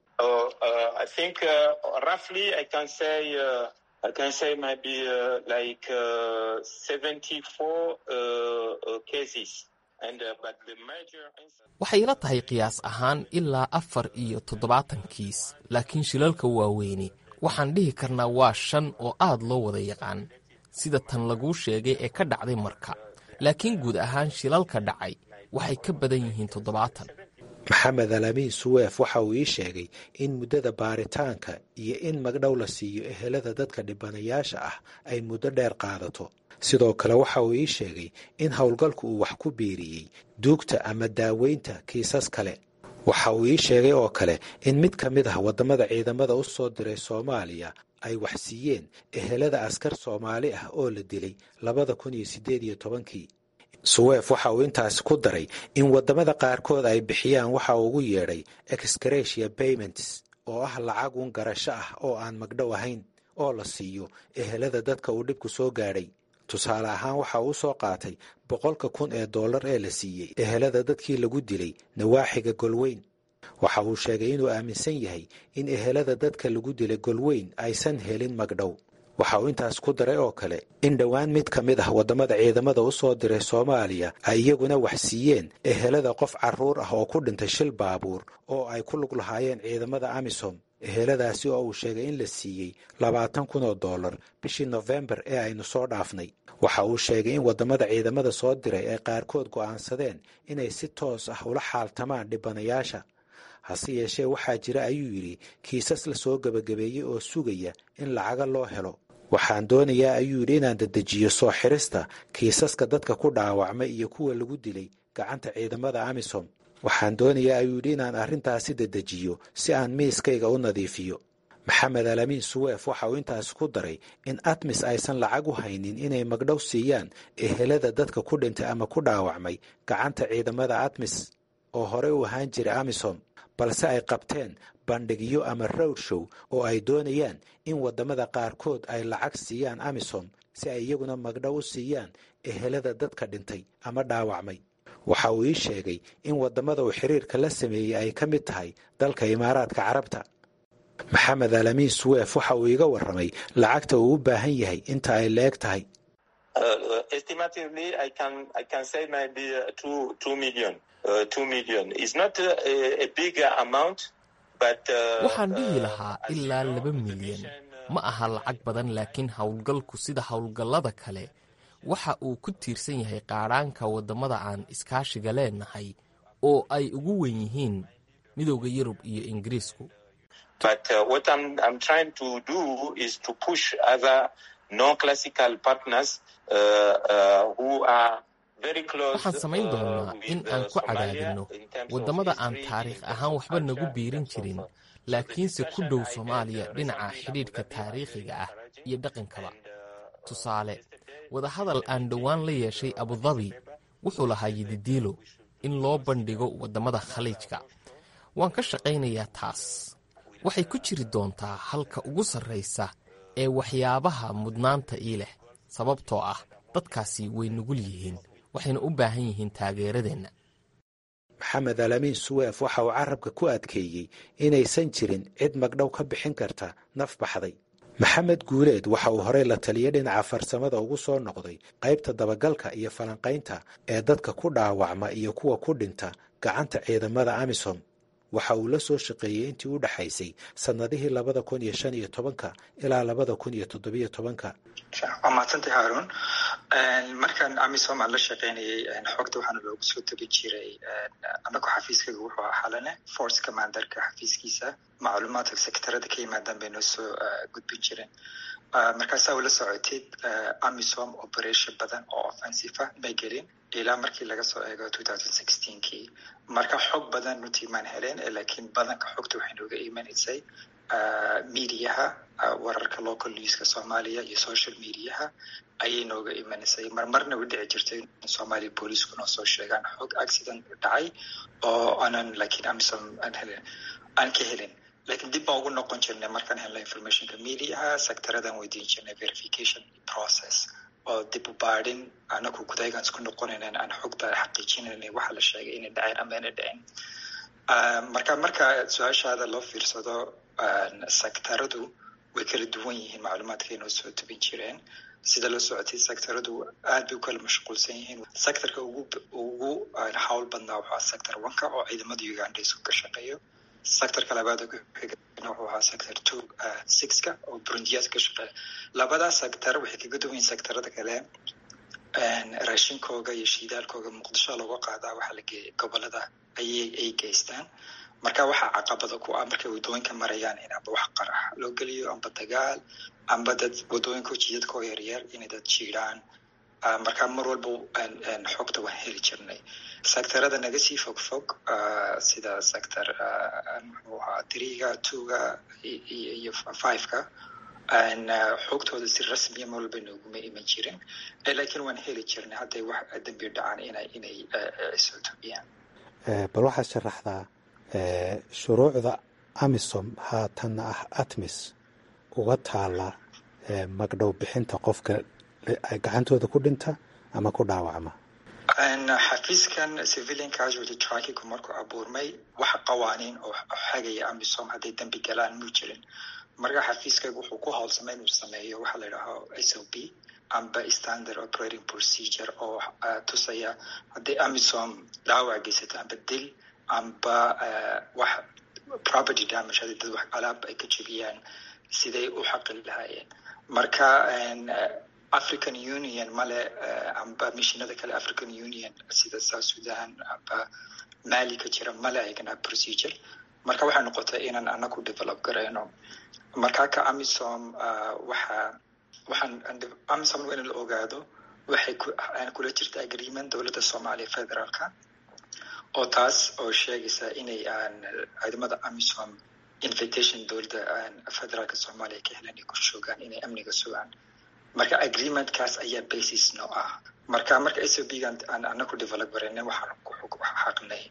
I can say maybe uh, like uh, 74 uh, cases. And, but the major waxay ila tahay qiyaas ahaan ilaa afar iyo toddobaatan kiis laakiin shilalka waaweyni waxaan dhihi karnaa waa shan oo aad loo wada yaqaan sida tan laguu sheegay ee ka dhacday marka laakiin guud ahaan shilalka dhacay waxay ka badan yihiin toddobaatan maxamed alamiin suweef waxa uu ii sheegay in muddada baaritaanka iyo in magdhow la siiyo ehelada dadka dhibanayaasha ah ay muddo dheer qaadato sidoo kale waxa uu ii sheegay in howlgalku uu wax ku biiriyey duugta ama daaweynta kiisas kale waxa uu ii sheegay oo kale in mid ka mid ah waddamada ciidamada u soo diray soomaaliya ay wax siiyeen ehelada askar soomaali ah oo la dilay labada kun iyo siddeed iyo tobankii suweef waxa uu intaasi ku daray in waddamada qaarkood ay bixiyaan waxa uu ugu yeedhay excretia payments oo ah lacag un garasho ah oo aan magdhow ahayn oo la siiyo ehelada dadka uu dhibku soo gaadhay tusaale ahaan waxa uu soo qaatay boqolka kun ee dollar ee la siiyey ehelada dadkii lagu dilay nawaaxiga golweyn waxa uu sheegay inuu aaminsan yahay in ehelada dadka lagu dilay golweyn aysan helin magdhow waxa uu intaas ku daray oo kale in dhowaan mid ka mid ah waddamada ciidamada u soo diray soomaaliya ay iyaguna wax siiyeen ehelada qof carruur ah oo ku dhintay shil baabuur oo ay ku lug lahaayeen ciidamada amisom eheladaasi oo uu sheegay in la siiyey labaatan kun oo dollar bishii nofembar ee aynu soo dhaafnay waxa uu sheegay in waddamada ciidamada soo diray ay qaarkood go'aansadeen inay si toos ah ula xaaltamaan dhibanayaasha hase yeeshee waxaa jira ayuu yidhi kiisas la soo gebagabeeyey oo sugaya in lacaga loo helo waxaan doonayaa ayuu yidhi inaan dedejiyo soo xirista kiisaska dadka ku dhaawacmay iyo kuwa lagu dilay gacanta ciidamada amisom waxaan doonayaa ayuu yidhi inaan arrintaasi dedejiyo si aan miiskayga u nadiifiyo maxamed alamiin suweef waxa uu intaasi ku daray in atmis aysan lacag u haynin inay magdhow siiyaan ehelada dadka ku dhintay ama ku dhaawacmay gacanta ciidamada atmis oo horey u ahaan jiray amisom balse ay qabteen bandhigyo ama rowd show oo ay doonayaan in waddamada qaarkood ay lacag siiyaan amisom si ay iyaguna magdhow u siiyaan ehelada dadka dhintay ama dhaawacmay waxa uu ii sheegay in waddamada uu xiriirka la sameeyey ay ka mid tahay dalka imaaraadka carabta maxamed alamiin suweef waxa uu iga warramay lacagta uu u baahan yahay inta ay leeg tahay waxaan dhihi lahaa ilaa laba milyan ma aha lacag badan laakiin howlgalku sida howlgallada kale waxa uu ku tiirsan yahay qaadhaanka waddamada aan iskaashiga leenahay oo ay ugu wen yihiin midowda yurub iyo ingiriisku waxaan samayn doonnaa in aan ku cadaadinno waddamada aan taariikh ahaan waxba nagu biirin jirin laakiinse ku dhow soomaaliya dhinaca xidhiidhka taariikhiga ah iyo dhaqankaba tusaale wadahadal aan dhowaan la yeeshay abudabi wuxuu lahaa yididiilo in loo bandhigo waddamada khaliijka waan ka shaqaynayaa taas waxay ku jiri doontaa halka ugu sarraysa ee waxyaabaha mudnaanta ii leh sababtoo ah dadkaasi way nugul yihiin waxayna u baahan yihiin taageeradeenna maxamed alamiin suweef waxa uu carabka ku adkeeyey inaysan jirin cid magdhow ka bixin karta naf baxday maxamed guuleed waxa uu horey la taliya dhinaca farsamada ugu soo noqday qaybta dabagalka iyo falanqaynta ee dadka ku dhaawacma iyo kuwa ku dhinta gacanta ciidamada amisom waxa uu la soo shaqeeyey intii u dhexaysay sannadihii labada kun iyo shan iyo tobanka ilaa labada kun iyo toddobiyo tobanka waa mahadsantay haarun markaan amisom aan la shaqaynayay xogta waxaana loogu soo tegi jiray anagu xafiiskaga wuxuu ahaa xalane force commanderka xafiiskiisa macluumaadka sektarada ka yimaadaan bay noo soo gudbin jireen markaasaa ula socotid amisom operation badan oo offensive may gelin ilaa markii laga soo eego kii marka xog badan nutiimaan heleen laakiin badanka xogta waxay nooga imanaysay mediaha wararka local newska soomaaliya iyo social mediaha ayay nooga imanaysay marmarna u dhici jirtay in soomaaliya booliisku noo soo sheegaan xog accident dhacay oo aanan laakiin amisom aan helin aan ka helin lakiin dib baan ugu noqon jirnay markaan helna informationka mediaha sectaradan weydiin jirnay verification process oo dib u baadhin anagu gudaygaan isku noqonaynaan aan xogta xaqiijinaynay waxa la sheegay inay dhaceen ama inay dhaceen marka marka su-aashaada loo fiirsado sectaradu way kala duwan yihiin macluumaadkay noo soo tubin jireen sida la socotay sectaradu aad bay u kala mashquulsan yihiin sectorka ugu ugu hawl badnaa wuxuu sector oneka oo ciidamada uganda isku ka shaqeeyo sectorka labaad xigana wuxuu ahaa sector two sixka oo burundiyaad ka shaqeeya labadaa sector waxay kaga duwan yihin sectorada kale raashinkooga iyo shiidaalkooga muqdisho looga qaadaa waxaa la geeyay gobolada ayay ay geystaan marka waxaa caqabada ku ah markay wadooyinka marayaan in amba wax qarax loo geliyo amba dagaal amba dad wadooyinka jidadka oo yaryar inay dad jiiraan markaa mar walba xogta waan heli jirnay sectorada naga sii fog fog sida sector muxuu ahaa three-ga two-ga iyo five-ka xogtooda si rasmiya mar walba nooguma iman jirin laakiin waan heli jirnay hadday wax dambi dhacaan inay inay soo tobiyaan bal waxaad sharaxdaa shuruucda amisom haatanna ah atmis uga taala magdhow bixinta qofka gacantooda ku dhinta ama ku dhaawacma xafiiskan civilian casualty trackingu markuu abuurmay wax qawaaniin oo xagaya amisom hadday dambi galaan mu jirin marka xafiiskaygu wuxuu ku howlsamay inuu sameeyo waxa la yidhaaho s o p amba standard operating procedure oo tusaya hadday amisom dhaawac geysato amba dil amba wax property damage hadii dad wax alaab ay ka jebiyaan siday u xaqin lahaayeen marka african union male amba mishinada kale african union sida south sudan amba mali ka jira male ayagana procedure marka waxay noqotay inaan anaku develop garayno markaa ka amisom waxa waxaan amisom waa in la ogaado waxay kula jirta agreement dowladda soomaaliya federaalka oo taas oo sheegaysa inay ciidamada amisom invitation dowladda federaalka soomaaliya ka helan ay ku joogaan inay amniga sugaan marka agreementkaas ayaa basis no ah marka marka s o b gan aan anaku develop garayna waxaan xaqnay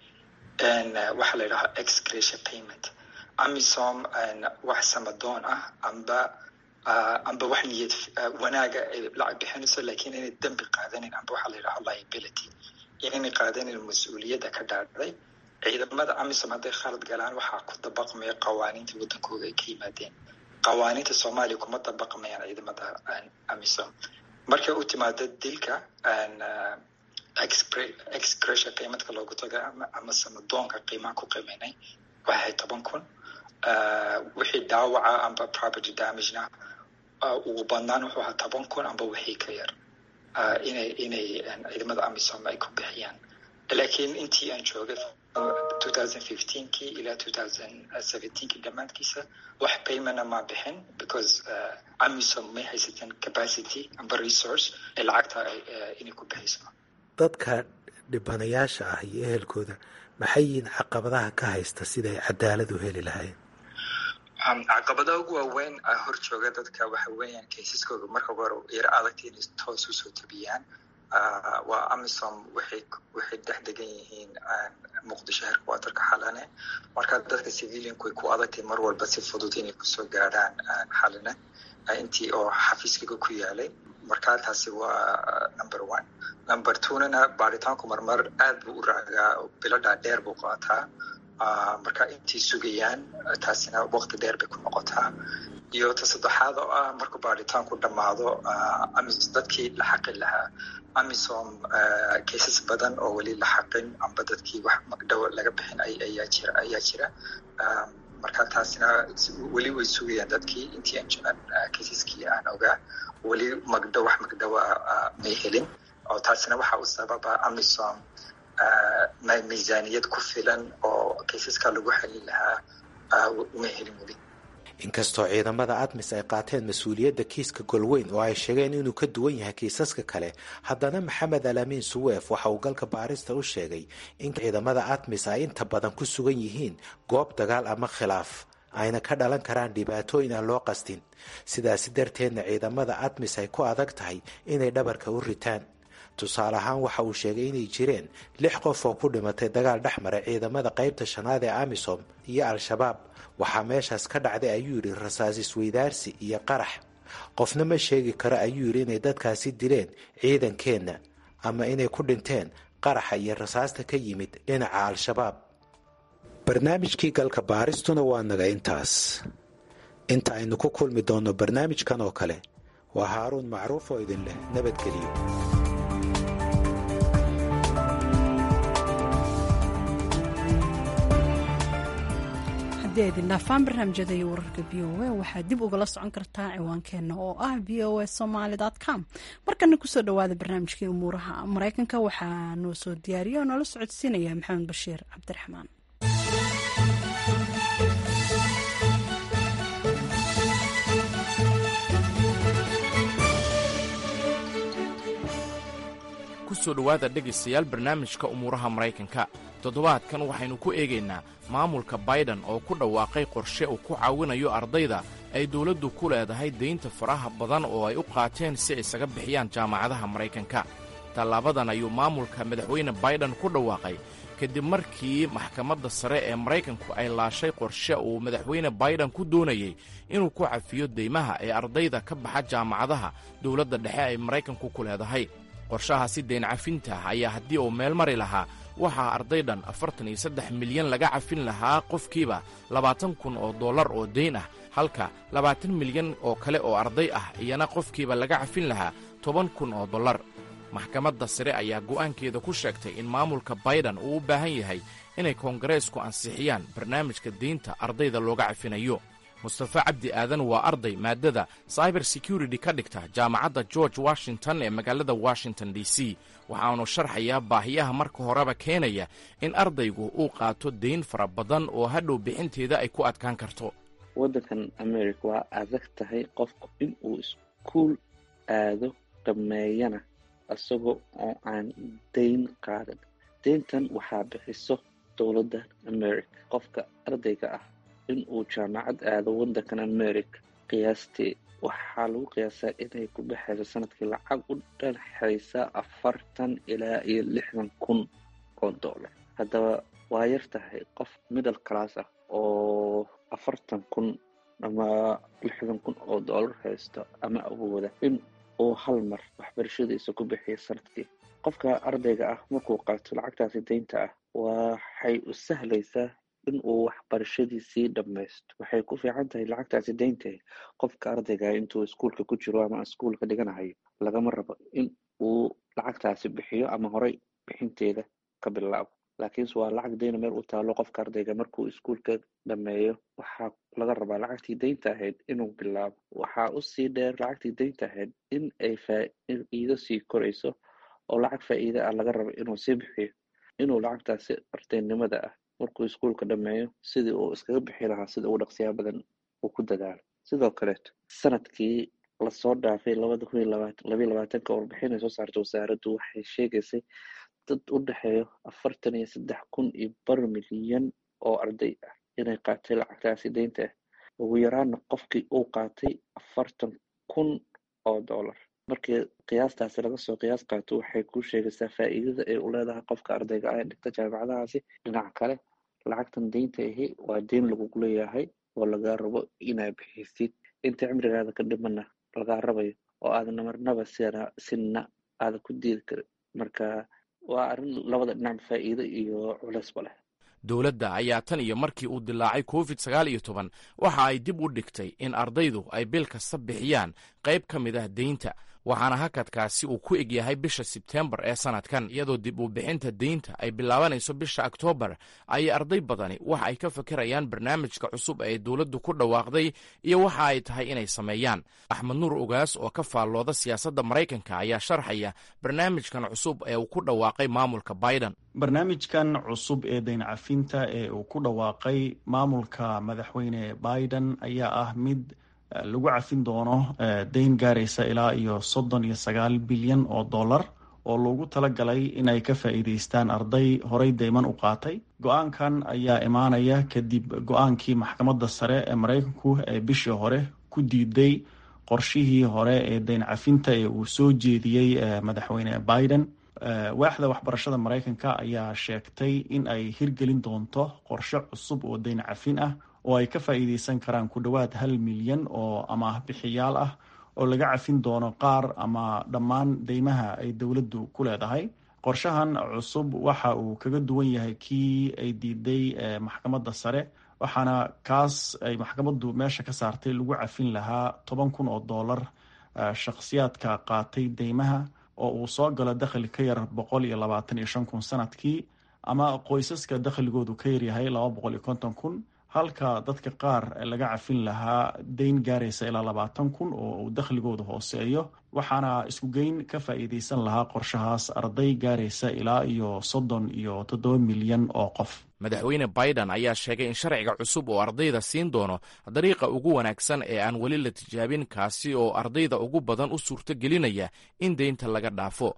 waxa la yidhaha excretia payment amisom wax samadoon ah amba amba wax niyad wanaaga ay lacag bixinayso lakin inay dembi qaadanin amba waxa la yidhaha liability inay qaadanin mas-uuliyadda ka dhaadhday ciidamada amisom hadday khalad galaan waxaa ku dabaqmaya qawaaniinta waddankooda ay ka yimaadeen qawaaniinta soomaaliya kuma dabaqmayaan ciidamada amisom markay u timaado dilka excretia qiimadka loogu taga ama samadoonka qiimaha ku qiimaynay waxay toban kun wixii dhaawaca amba property damagena ugu badnaan wuxuu ahaa toban kun amba wixii ka yar inay inay ciidamada amisom ay ku bixiyaan laakiin intii aan joogay kii ilaa kii dhammaadkiisa wax paymana ma bixin because amisom may haysateen capacity amba resource ee lacagta inay ku bixiyso dadka dhibanayaasha ah iyo ehelkooda maxay yihiin caqabadaha ka haysta siday cadaalad u heli lahayn caqabadaha ugu waaweyn hor jooga dadka waxa weeyaan kaysaskooda marka hore yar adagta inay toos usoo tabiyaan waa amisom waxay waxay dhex degan yihiin muqdisho herkwatarka xalane marka dadka civilianku way ku adagtay mar walba si fudud inay kusoo gaadhaan xalane intii oo xafiiskaga ku yaalay marka taasi waa number one number twonana baaritaanku marmar aad buu u raagaa biladhaa dheer buu qaataa marka intay sugayaan taasina waqti dheer bay ku noqotaa iyo ta saddexaad oo ah markuu baaritaanku dhammaado dadkii la xaqin lahaa amisom cases badan oo weli la xaqin amba dadkii wax magdhow laga bixin ayaa jira ayaa jira marka taasina weli way sugayaan dadkii intii aan caseski aan ogaa weli magdhow wax magdhowa may helin oo taasina waxa u sababa amisom miisaaniyad ku filan oo kaysaska lagu xelin lahaa uma helin weli inkastoo ciidamada admis ay qaateen mas-uuliyadda kiiska golweyn oo ay sheegeen inuu ka duwan yahay kiisaska kale haddana maxamed alaamiin suweef waxa uu galka baarista u sheegay in ciidamada admis ay inta badan ku sugan yihiin goob dagaal ama khilaaf ayna ka dhalan karaan dhibaatooyin aan loo qastin sidaasi darteedna ciidamada admis ay ku adag tahay inay dhabarka u ritaan tusaale ahaan waxa uu sheegay inay jireen lix qof oo ku dhimatay dagaal dhex maray ciidamada qaybta shanaad ee amisom iyo al-shabaab waxaa meeshaas ka dhacday ayuu yidhi rasaas isweydaarsi iyo qarax qofna ma sheegi karo ayuu yidhi inay dadkaasi dileen ciidankeenna ama inay ku dhinteen qaraxa iyo rasaasta ka yimid dhinaca al-shabaab barnaamijkii galka baaristuna waa naga intaas inta aynu ku kulmi doonno barnaamijkan oo kale waa haaruun macruuf oo idin leh nabadgeliyo haddii aydin dhaafaan barnaamijyada iyo wararka v o a waxaad dib ugala socon kartaa ciwaankeenna oo ah v o a somaly com markana kusoo dhawaada barnaamijkii umuuraha mareykanka waxaa noo soo diyaariya oo noola socodsiinaya maxamed bashiir cabdiraxmaan ku soo dhowaada dhegaystayaal barnaamijka umuuraha maraykanka toddobaadkan waxaynu ku eegaynaa maamulka baiden oo ku dhawaaqay qorshe uu ku caawinayo ardayda ay dawladdu ku leedahay daynta faraha badan oo ay u qaateen si ay isaga bixiyaan jaamacadaha maraykanka tallaabadan ayuu maamulka madaxweyne baiden ku dhawaaqay kadib markii maxkamadda sare ee maraykanku ay laashay qorshe uu madaxweyne baiden ku doonayey inuu ku cafiyo deymaha ee ardayda ka baxa jaamacadaha dowladda dhexe ay maraykanku ku leedahay qorshahaasi deyn cafinta ayaa haddii uu meel mari lahaa waxaa arday dhan afartan iyo saddex milyan laga cafin lahaa qofkiiba labaatan kun oo dollar oo deyn ah halka labaatan milyan oo kale oo arday ah iyana qofkiiba laga cafin lahaa toban kun oo dollar maxkamadda sare ayaa go'aankeeda ku sheegtay in maamulka baiden uu u baahan yahay inay koongareesku ansixiyaan barnaamijka deynta ardayda looga cafinayo mustafa cabdi aadan waa arday maadada cyber security ka dhigta jaamacadda george washington ee magaalada washington d c waxaanu sharxayaa baahiyaha marka horeba keenaya in ardaygu uu qaato deyn fara badan oo hadhow bixinteeda ay ku adkaan karto waddankan america waa adag tahay qofku in uu iskuul aado dhameeyana isagoo oo aan dayn qaadan deyntan waxaa bixiso dowladda america qofka ardayga ah in uu jaamacad aado waddankan america qiyaastii waxaa lagu qiyaasaa inay ku baxayso sanadkii lacag u dhexaysa afartan ilaa iyo lixdan kun oo dollar haddaba waa yar tahay qof middle class ah oo afartan kun ama lixdan kun oo dollar haysto ama awooda in uu hal mar waxbarashadiisa ku bixiyo sanadkii qofka ardayga ah markuu qaato lacagtaasi deynta ah waxay u sahlaysaa in uu waxbarashadiisii dhammaysto waxay ku fiican tahay lacagtaasi deyntahay qofka ardayga intuu iskuulka ku jiro ama iskuulka dhiganahayo lagama rabo in uu lacagtaasi bixiyo ama horey bixinteeda ka bilaabo laakiinse waa lacag deyna meel u taalo qofka ardayga markuu iskuulka dhameeyo waxaa laga rabaa lacagtii deynta ahayd inuu bilaabo waxaa usii dheer lacagtii deynta ahayd in ay faa'iido sii korayso oo lacag faa'iide ah laga rabo inuu sii bixiyo inuu lacagtaasi ardaynimada ah markuu iskuulka dhameeyo sidii uu iskaga bixi lahaa sida ugu dhaqsiyaa badan uu ku dadaalo sidoo kaleeto sanadkii lasoo dhaafay labada kun iyo labaatan labayo labaatanka warbixin ay soo saartay wasaaraddu waxay sheegaysay dad u dhexeeyo afartan iyo saddex kun iyo bar milyan oo arday ah inay qaatay lacagtaasi deynta ah ugu yaraana qofkii uu qaatay afartan kun oo dollar markii qiyaastaasi laga soo qiyaas qaato waxay kuu sheegaysaa faa'iidada ay u leedahay qofka ardayga ah ee dhigta jaamacadahaasi dhinaca kale lacagtan deynta ahi waa deyn lagugu leeyahay oo lagaa rabo inaa bixisid inta cimrigaada ka dhimana lagaa rabayo oo aadan marnaba sina sinna aada ku diidi karin marka waa arrin labada dhinac faa'iido iyo culeysba leh dowladda ayaa tan iyo markii uu dilaacay covid sagaal iyo toban waxa ay dib u dhigtay in ardaydu ay bil kasta bixiyaan qayb ka mid ah deynta waxaana hakadkaasi uu ku eg yahay bisha sebtembar ee sanadkan iyadoo dib u bixinta deynta ay bilaabanayso bisha oktoobar ayay arday badani waxa ay ka fikirayaan barnaamijka cusub ee dowladdu ku dhawaaqday iyo waxa ay tahay inay sameeyaan axmed nuur ogaas oo ka faallooda siyaasadda maraykanka ayaa sharxaya barnaamijkan cusub ee uu ku dhawaaqay maamulka biden barnaamijkan cusub ee dayn cafinta ee uu ku dhawaaqay maamulka madaxweyne biden ayaa ah mid lagu cafin doono dayn gaaraysa ilaa iyo soddon iyo sagaal bilyan oo dollar oo loogu talagalay inay ka faa'iideystaan arday horey deyman u qaatay go-aankan ayaa imaanaya kadib go-aankii maxkamadda sare ee maraykanku ee bishii hore ku diiday qorshihii hore ee dayn cafinta ee uu soo jeediyey madaxweyne biden waaxda waxbarashada maraykanka ayaa sheegtay in ay hirgelin doonto qorshe cusub oo dayn cafin ah oo ay ka faa'iideysan karaan ku dhowaad hal milyan oo amaah bixiyaal ah oo laga cafin doono qaar ama dhammaan deymaha ay dowladdu ku leedahay qorshahan cusub waxa uu kaga duwan yahay kii ay diiday maxkamadda sare waxaana kaas ay maxkamaddu meesha ka saartay lagu cafin lahaa toban kun oo dollar shakhsiyaadka qaatay deymaha oo uu soo galo dakhli ka yar boqol iyo labaatan iyo shan kun sanadkii ama qoysaska dakhligoodu ka yaryahay laba boqol iyo konton kun halka dadka qaar laga cafin lahaa deyn gaaraysa ilaa labaatan kun oo uu dakhligooda hooseeyo waxaana isku geyn ka faa'iideysan lahaa qorshahaas arday gaaraysa ilaa iyo soddon iyo toddoba milyan oo qof madaxweyne biden ayaa sheegay in sharciga cusub oo ardayda siin doono dariiqa ugu wanaagsan ee aan weli la tijaabin kaasi oo ardayda ugu badan u suurto gelinaya in deynta laga dhaafo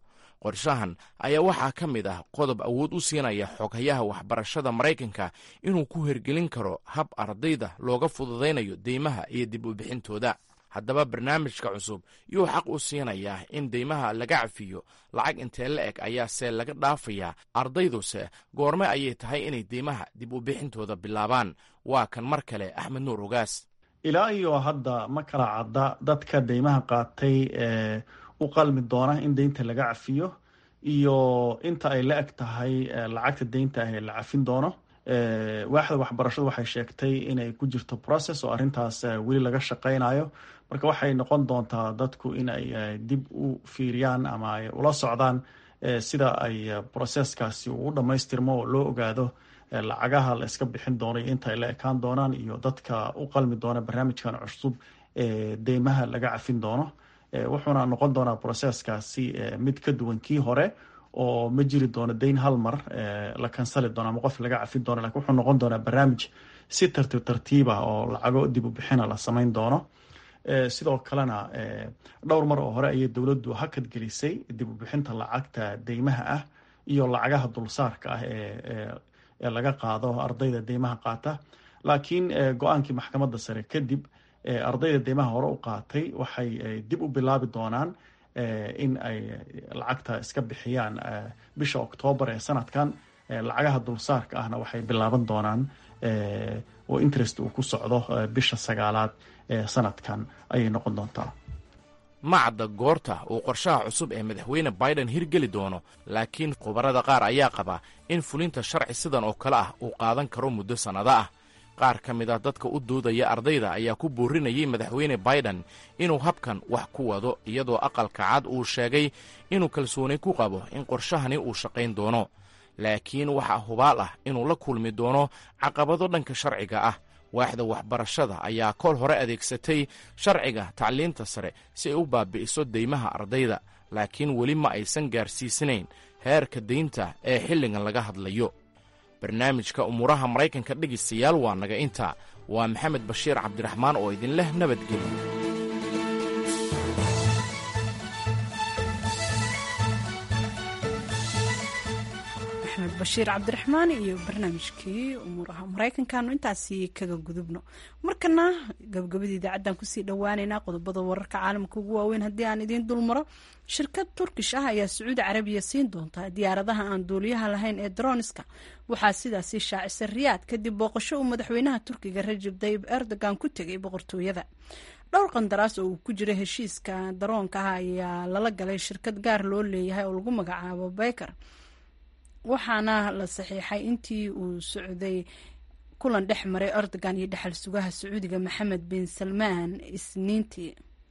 qorshahan ayaa waxaa ka mid ah qodob awood u siinaya xoghayaha waxbarashada maraykanka inuu ku hergelin karo hab ardayda looga fududaynayo deymaha iyo dib u bixintooda haddaba barnaamijka cusub yuu xaq u siinayaa in deymaha laga cafiyo lacag intee la eg ayaase laga dhaafayaa ardayduse goorme ayay tahay inay deymaha dib u bixintooda bilaabaan waa kan mar kale axmed nuur ogaas ilaa iyo hadda ma kala cadda dadka deymaha qaatay ee u qalmi doona in deynta laga cafiyo iyo inta ay la eg tahay lacagta deynta ah ee la cafin doono waaxda waxbarashadu waxay sheegtay inay ku jirto process oo arrintaas weli laga shaqaynayo marka waxay noqon doontaa dadku in ay dib u fiiriyaan ama ay ula socdaan sida ay processkaasi uu u dhammaystirmo oo loo ogaado lacagaha la iska bixin doono iyo inta ay la ekaan doonaan iyo dadka u qalmi doona barnaamijkan cusub ee deymaha laga cafin doono wuxuuna noqon doonaa processkaasi mid ka duwan kii hore oo ma jiri doono deyn hal mar la kansali doono ama qof laga cafin doono lakin wuxuu noqon doonaa barnaamij si tartiib tartiiba oo lacago dib u bixina la samayn doono sidoo kalena dhowr mar oo hore ayay dowladdu hakad gelisay dib u bixinta lacagta deymaha ah iyo lacagaha dulsaarka ah ee laga qaado ardayda deymaha qaata laakiin go-aankii maxkamadda sare kadib ardayda deymaha hore u qaatay waxay dib u bilaabi doonaan in ay lacagta iska bixiyaan bisha oktoobar ee sanadkan lacagaha dulsaarka ahna waxay bilaaban doonaan oo interest uu ku socdo bisha sagaalaad ee sanadkan ayay noqon doontaa macadda goorta uu qorshaha cusub ee madaxweyne biden hirgeli doono laakiin khubarada qaar ayaa qaba in fulinta sharci sidan oo kale ah uu qaadan karo muddo sannado ah qaar ka mid ah dadka u doodaya ardayda ayaa ku boorinayay madaxweyne biden inuu habkan wax ku wado iyadoo aqalka cad uu sheegay inuu kalsooni ku qabo in qorshahani uu shaqayn doono laakiin waxaa hubaal ah inuu la kulmi doono caqabado dhanka sharciga ah waaxda waxbarashada ayaa kool hore adeegsatay sharciga tacliinta sare si ay u baabi'iso deymaha ardayda laakiin weli ma aysan gaarsiisanayn heerka deynta ee xilligan laga hadlayo barnaamijka umuuraha maraykanka dhegaystayaal waa naga intaa waa maxamed bashiir cabdiraxmaan oo idin leh nabadgelyo axmed bashiir cabdiraxmaan iyo barnaamijkii umuuraha maraykankaanu intaasi kaga gudubno markana gabagabadii idaacaddan kusii dhowaaneynaa qodobada wararka caalamka ugu waaweyn haddii aan idiin dulmaro shirkad turkish ah ayaa sacuudi carabiya siin doonta diyaaradaha aan duuliyaha lahayn ee droniska waxaa sidaasi shaacisay riyaad kadib booqasho uu madaxweynaha turkiga rajab tayib erdogan ku tegay boqortooyada dhowr qandaraas oo uu ku jira heshiiska daroonka ah ayaa lala galay shirkad gaar loo leeyahay oo lagu magacaabo beker waxaana la saxiixay intii uu socday kulan dhex maray erdogan iyo dhexal sugaha sacuudiga maxamed bin salmaan isniintii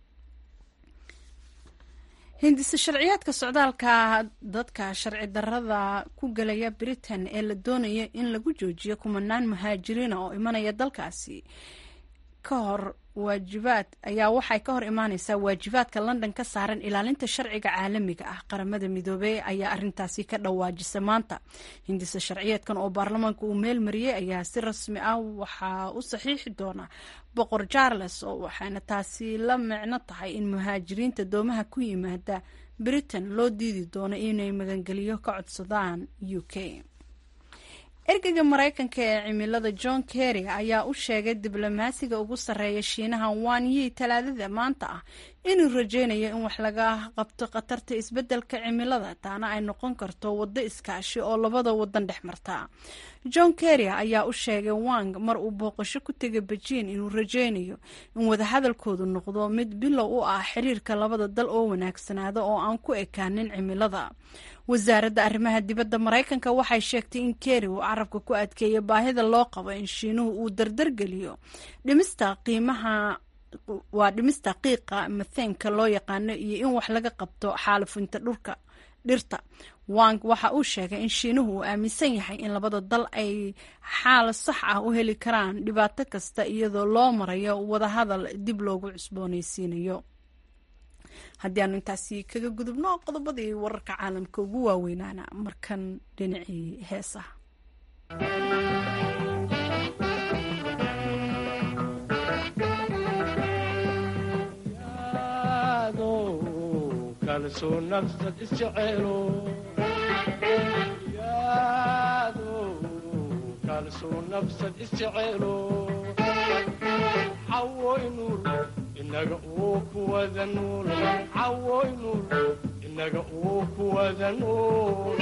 hindise sharciyaadka socdaalka dadka sharci darada ku galaya britain ee la doonaya in lagu joojiyo kumanaan muhaajiriina oo imanaya dalkaasi ka hor waajibaad ayaa waxay ka hor imaaneysaa waajibaadka london ka saaran ilaalinta sharciga caalamiga ah qaramada midoobey ayaa arintaasi ka dhawaajisa maanta hindise sharciyeedkan oo baarlamaanka uu meel mariyey ayaa si rasmi ah waxaa u saxiixi doona boqor charles oo waxaana taasi la micno tahay in muhaajiriinta doomaha ku yimaada britain loo diidi doono inay magangeliyo ka codsadaan u k ergeyga maraykanka ee cimilada john kerry ayaa u sheegay diblomaasiga ugu sarreeya shiinaha wan yi talaadada maanta ah inuu rajeynayo in wax laga qabto khatarta isbeddelka cimilada taana ay noqon karto waddo iskaashi oo labada wadan dhex marta john kerry ayaa u sheegay wang mar uu booqasho ku tegay bejiin inuu rajeynayo in wadahadalkoodu noqdo mid bilow u ah xiriirka labada dal oo wanaagsanaada oo aan ku ekaanin cimilada wasaaradda arrimaha dibadda maraykanka waxay sheegtay in kerry uu carabka ku adkeeya baahida loo qabo in shiinuhu uu dardargeliyo dhimista qiimaha waa dhimista qiiqa matheenka loo yaqaano iyo in wax laga qabto xaalifinta dhulka dhirta wang waxa uu sheegay in shiinuhu uu aaminsan yahay in labada dal ay xaal sax ah u heli karaan dhibaato kasta iyadoo loo marayo wadahadal dib loogu cusboonaysiinayo haddii aanu intaasi kaga gudubno qodobadii wararka caalamka ugu waaweynaana markan dhinacii heesaha kalsoo nafsad isjeceelo yaado kalsoo nafsad isjeceelo cawoy nuur inaga uu kuwada nuul cawoy nuur inaga uu kuwada nuul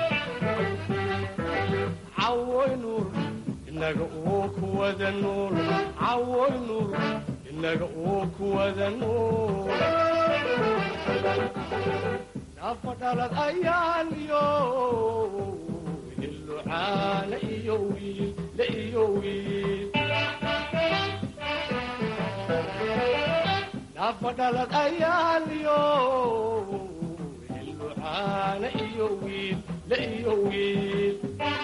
cawoy nuur inaga uu kuwada nuul cawoy nuur inaga uu kuwada nuul nafa dhalad ayaan iyo hilucaana iyo wiil la iyo wiil nafa dhalad ayaan iyo hilucaana iyo wiil la iyo wiil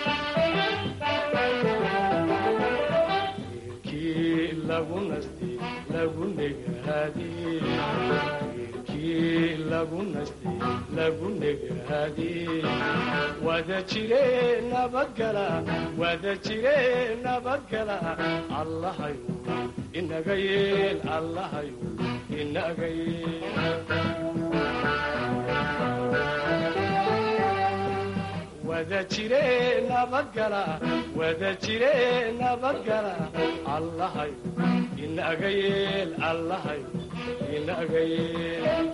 wiilkii lagu nasti lagu negaadii wiilkii lagu nasti lagu negaadii wada jire nabadgala wada jire nabadgala allahayu inaga yeel allahayu inaga yeel wada jire nabadgala wada jire nabadgala allahayu inaga yeel allahayu inaga yeel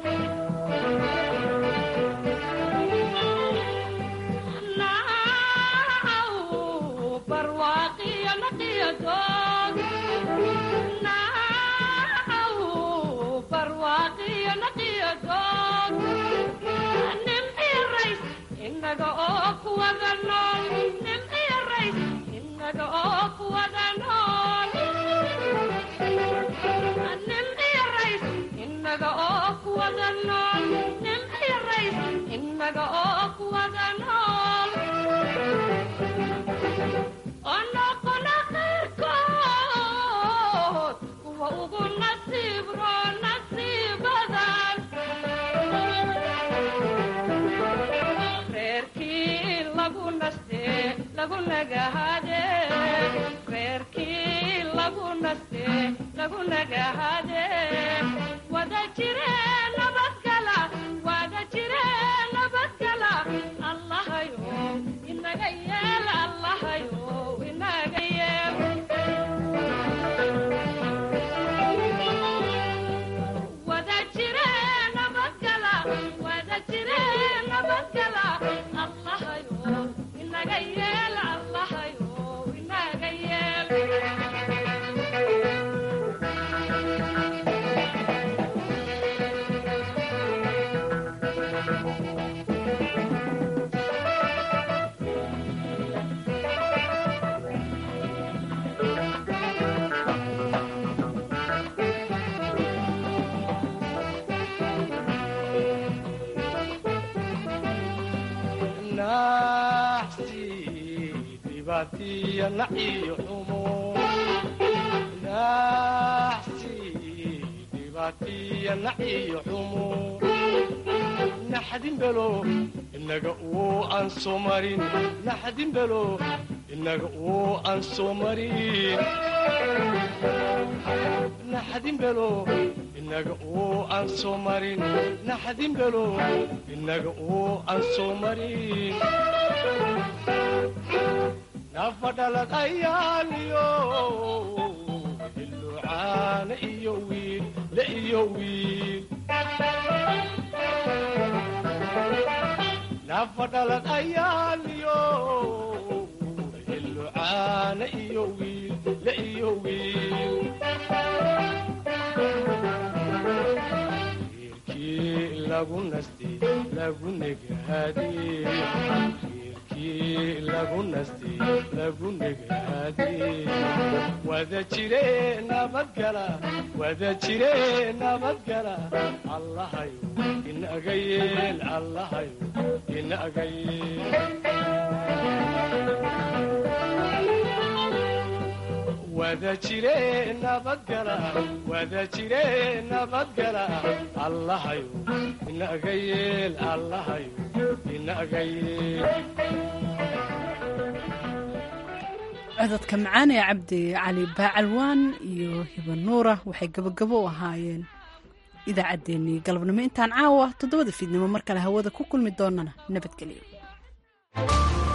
inaga oo kuwada nool nimciyo rays inaga oo kuwada nool nimciyo rays inaga oo kuwada nool nimciyo rays inaga oo kuwada nool onoqona qayrkood kuwa ugu nasiib roo nasiibadan reerkii lagu naste lagu nagahade reerkii lagu naste lagu nagahade wada jire nabadgala wada jire nabadgala allahayo inaga yeel allahayo inaga yeel wada jire nabadgala wada jire nabadgala allahayo inaga yeel allahayo inaga yeel naxsi dhibaatiya naciyo xumo naxsi dhibaatiya naciyo xumo naxdin belo inaga uu aan soo marin naxdin belo inaga uu aan soo marin naxdin belo inaga uu aan soo marin naxdin belo inaga uu aan soo marin nafa dhalad ayaan iyo hilucaana iyo wiil la iyo wiil nafa dhalad ayaan iyo hilucaana iyo wiil la iyo wiil wiilkii lagu nasti lagu negaadii wiilkii lagu nasti lagu negaadii wada jire nabadgala wada jire nabadgala allahayo inaga yeel allahayo inaga yeel wada jire nabadgala wada jire nabadgala allahayo inaga yeel allahayo inaga yeel cododka macaan ee cabdi cali baacalwaan iyo hiba nuura waxay gabagabo u ahaayeen idaacaddeenii galabnimo intaan caawa toddobada fiidnimo mar kale hawada ku kulmi doonana nabadgelyo